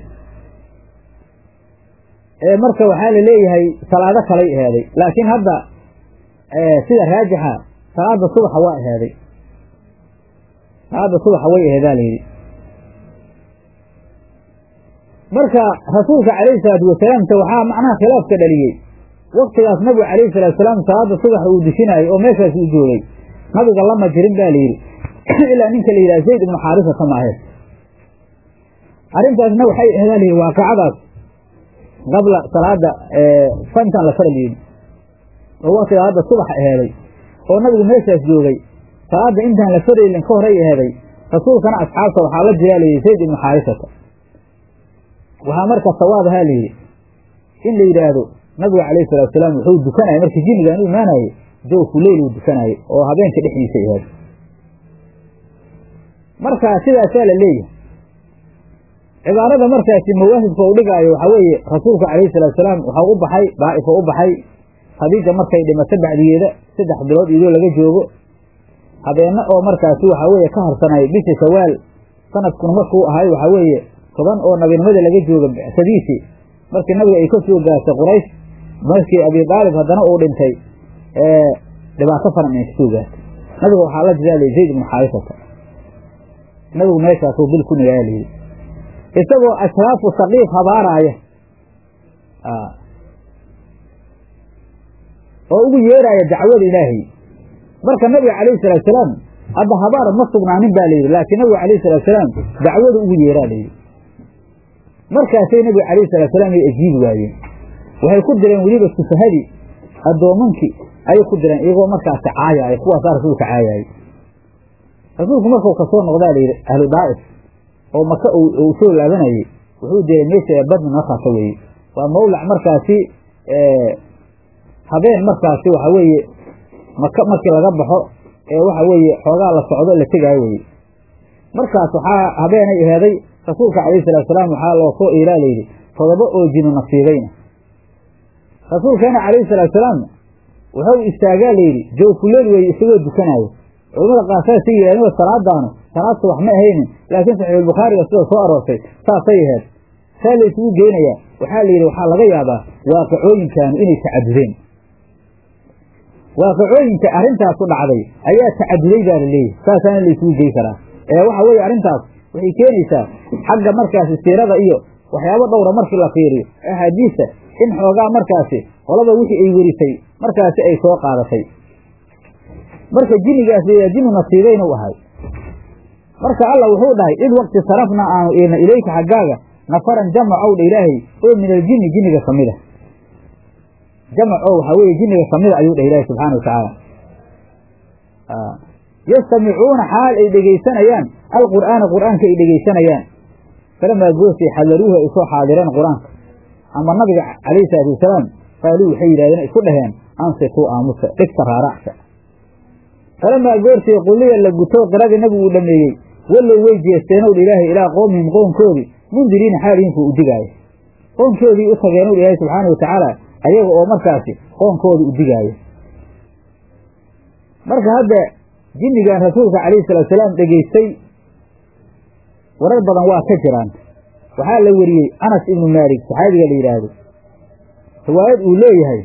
ee marka waxaa la leeyahay salaado kalay aheeday laakiin hadda sida raajixa salaada subaxa waa aheeday salaada subaxa way aheedaa layidhi marka rasuulka calayhi salaatu wasalaamta waxaa macnaha khilaafka dhaliyey waktigaas nabigu calayhi salaatusalaam salaada subaxa uu dushinaayo oo meeshaas uu joogay nabiga lama jirin ba layidhi ilaa ninka la yidhaha zayd ibnu xaarisata maahe arrintaasna waxay aheedaa layidhi waaqicadaas qabla salaada fantan la faral yidhi oo waktigaa hadda subaxa aheeday oo nabigu meeshaas joogay salaada intaan la faraylin ka horay aheeday rasuulkana asxaabta waxaa la jiraa layidhi zayd ibnu xaarisata waxaa marka sawaab ahaa layidhi in la yidhaahdo nabigu calayhi salatu salaam wuxuu dukanaya markii jinnigaan u imaanayey jawfu leyl uu dukanayay oo habeenka dhexdiisa aheed marka sidaasaa la leeyahay cibaarada markaasi mawaahibka u dhigaayo waxaa weeye rasuulku calayhi salaatusalaam waxau u baxay daa'ifo u baxay khadiija markay dhimato bacdigeeda saddex bilood iyadoo laga joogo habeenna oo markaasi waxaa weeye ka harsanay bisha shawaal sanadkuna markuu ahay waxaa weeye toban oo nabinimada laga jooga bicsadiisii markii nabiga ay ka soo gaartay quraysh markii abi daalib haddana uu dhintay dhibaato faran ay kasoo gaartay nabiga waxaa la jidaalay zayd ibnu xaarisata nabigu meeshaasuu bil ku nigaaya layidhi isagoo ashraafu saqiif habaaraaya oo ugu yeeraaya dacwada ilaahay marka nabiga calayhi salaatusalaam hadda habaar ma sugnaanin ba layidhi laakiin nabiga calayhi salaatusalaam dacwada ugu yeeraa layidhi markaasay nabiga calayhi salaatusalaam ay ajiibi waayeen waxay ku direen weliba sufahadii addoomankii ayay ku direen iyagoo markaasi caayaaya kuwaasaa rasuulka caayaayay rasuulku markuu kasoo noqdaa layidhi ahlu daa'if oo maka uu soo laabanayey wuxuu diray meesha badni markaasa weeye waa mawlac markaasi habeen markaasi waxa weeye maka markii laga baxo ee waxa weeye xoogaa la socdo la tegaayo weye markaas waxaa habeenay aheeday rasuulka calayhi salaatusalaam waxaa loo soo iilaa layidhi todoba oo jinu nasiibayna rasuulkeena calayhi salaatusalaam wuxuu istaagaa layidhi jawfuleel weeye isagoo dukanaayo culamada qaar saasay yidhahdeen salaadaanu salaad subax ma ahaynin laakiin saxiixulbukhaariga sida soo aroortay saasay aheed saa la isugu geynayaa waxaa la yidhi waxaa laga yaabaa waaqicooyinkaanu inay tacadudeen waaqicooyinka arrintaas ku dhacday ayaa tacaduday baa la leeyahy saasaana la isugu gey karaa ee waxa weeye arrintaas waxay keenaysaa xagga markaasi siirada iyo waxyaabo dhowra markii la fiiriyo axaadiista in xoogaa markaasi qolaba wixii ay werisay markaasi ay soo qaadatay marka jinnigaas layaa jinni nasiibaynu ahay marka alla wuxuu dhahay id waqti sarafna aanu iilna ilayka xaggaaga nafaran jamacow dha ilaahay oo min aljinni jinniga ka mida jamac oo waxaa weeye jinniga ka mida ayuu dhah ilaahay subxaana wa tacaala yastamicuuna xaal ay dhegaysanayaan alqur'aana qur'aanka ay dhegaysanayaan falamaa goosay xadaruuhu ay soo xaadireen qur-aanka ama nabiga calayhi salaatu wasalaam qaaluu waxay yidhahdeen isku dhaheen ansituu aamusa dhigta raaracsa falamaa goortii quliya la guto qiradii nabigu uu dhameeyey wallow way jeesteenow dha ilaahay ilaa qoomihim qoonkoodii mundiriina xaalihinkuu u digaayo qoonkoodii u tageenow dha ilaahay subxaana wa tacaala ayaga oo markaasi qoonkooda u digaayo marka hadda jinnigan rasuulka calayhi salaatusalaam dhegaystay warar badan waa ka jiraan waxaa la weriyey anas ibnu maalik saxaabiga la yidhaahdo riwaayad uu leeyahay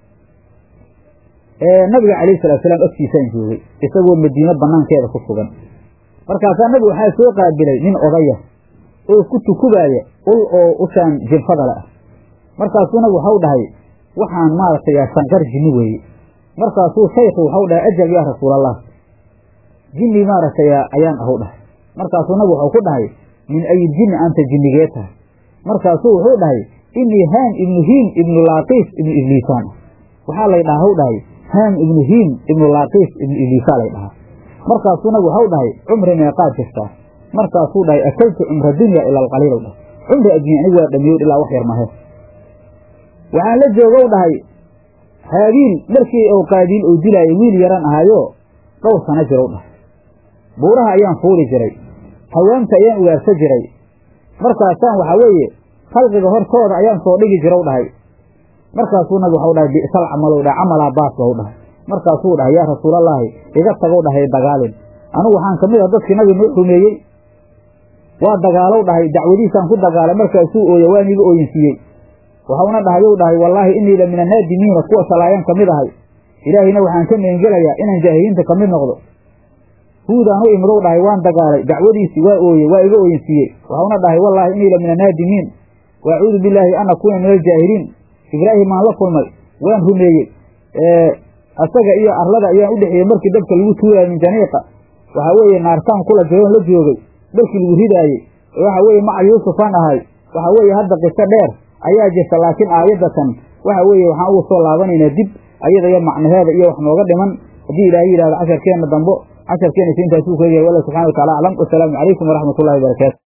nabiga calayhi salaatusalaam agtiisaan joogay isagoo madiino banaankeeda ku sugan markaasaa nabigu waxaa soo qaabilay nin odaya oo ku tukubaaya ul oo ushaan jinfada le ah markaasuu nabigu waxau dhahay waxaan maaragtay sanqar jinni weeye markaasuu shaykhu waxau dhahay ajal yaa rasuulallah jinni maaragtay ayaan ahu dhahay markaasuu nabigu waxau ku dhahay min ayi jinni anta jinnigee tahay markaasuu wuxuu dhahay inii haam ibnu hiim ibnu laaqiis ibnu ibliisaan ah waxaa lay dhaha hw dhahay haam ibnu hiim ibnu laaqiis ibnu ibliisaa lay dhahaa markaasuu nabigu waxau dhahay cumri meeqaad jirtaa markaasuu dhahay akaltu cumra dunya ila alqaliilow dhahay cumri addunya anigu waa dhamiyow ilaa wax yar mahe waxaan la joogow dhahay haabiil markii ou qaabiil uu dilaayo wiil yaran ahaayo dhowr sano jirow dhahay buuraha ayaan fuuli jiray hawaamta ayaan ugaarsa jiray markaasaan waxaa weeye khalqiga hortooda ayaan soo dhigi jirow dhahay markaasuu nabi waxau dhahay bi'sal camalow dhahay camalaa baas bau dhahay markaasuu dhahay yaa rasuulallaahi iga tagow dhahay dagaalin anugu waxaan ka mid ah dadkii nabi noo rumeeyey waa dagaalow dhahay dacwadiisaan ku dagaalay markaasuu ooya waan iga ooyinsiiyey waxauna dhahayow dhahay wallaahi inii la min annaadimiina kuwa salaayaan ka mid ahay ilaahayna waxaan ka meengelayaa inaan jaahiliinta ka mid noqdo huudaan u imidow dhahay waan dagaalay dacwadiisii waa ooye waa iga ooyinsiiyey waxauna dhahay wallaahi inii la min annaadimiin wa acuudu billaahi an akuuna min aljaahiliin ibraahim aan la kulmay waan rumeeyey asaga iyo arlada ayaan u dhexeeyey markii dabka lagu tuuraayo min janiiqa waxaa weeye naartaan kula jiroon la joogay dalkii lagu ridaayey waxa weeye maca yuusufaan ahay waxa weeye hadda qiso dheer ayaa jirta laakiin aayadatan waxa weeye waxaan ugu soo laabanaynaa dib ayada iyo macnaheeda iyo wax nooga dhiman haddii ilaahay yidhahdo casharkeenna dambo casharkeena si intaasuu ku egyahay wallah subxana wa tacala aclam wasalaamu calaykum waraxmat ullahi wabarakaatu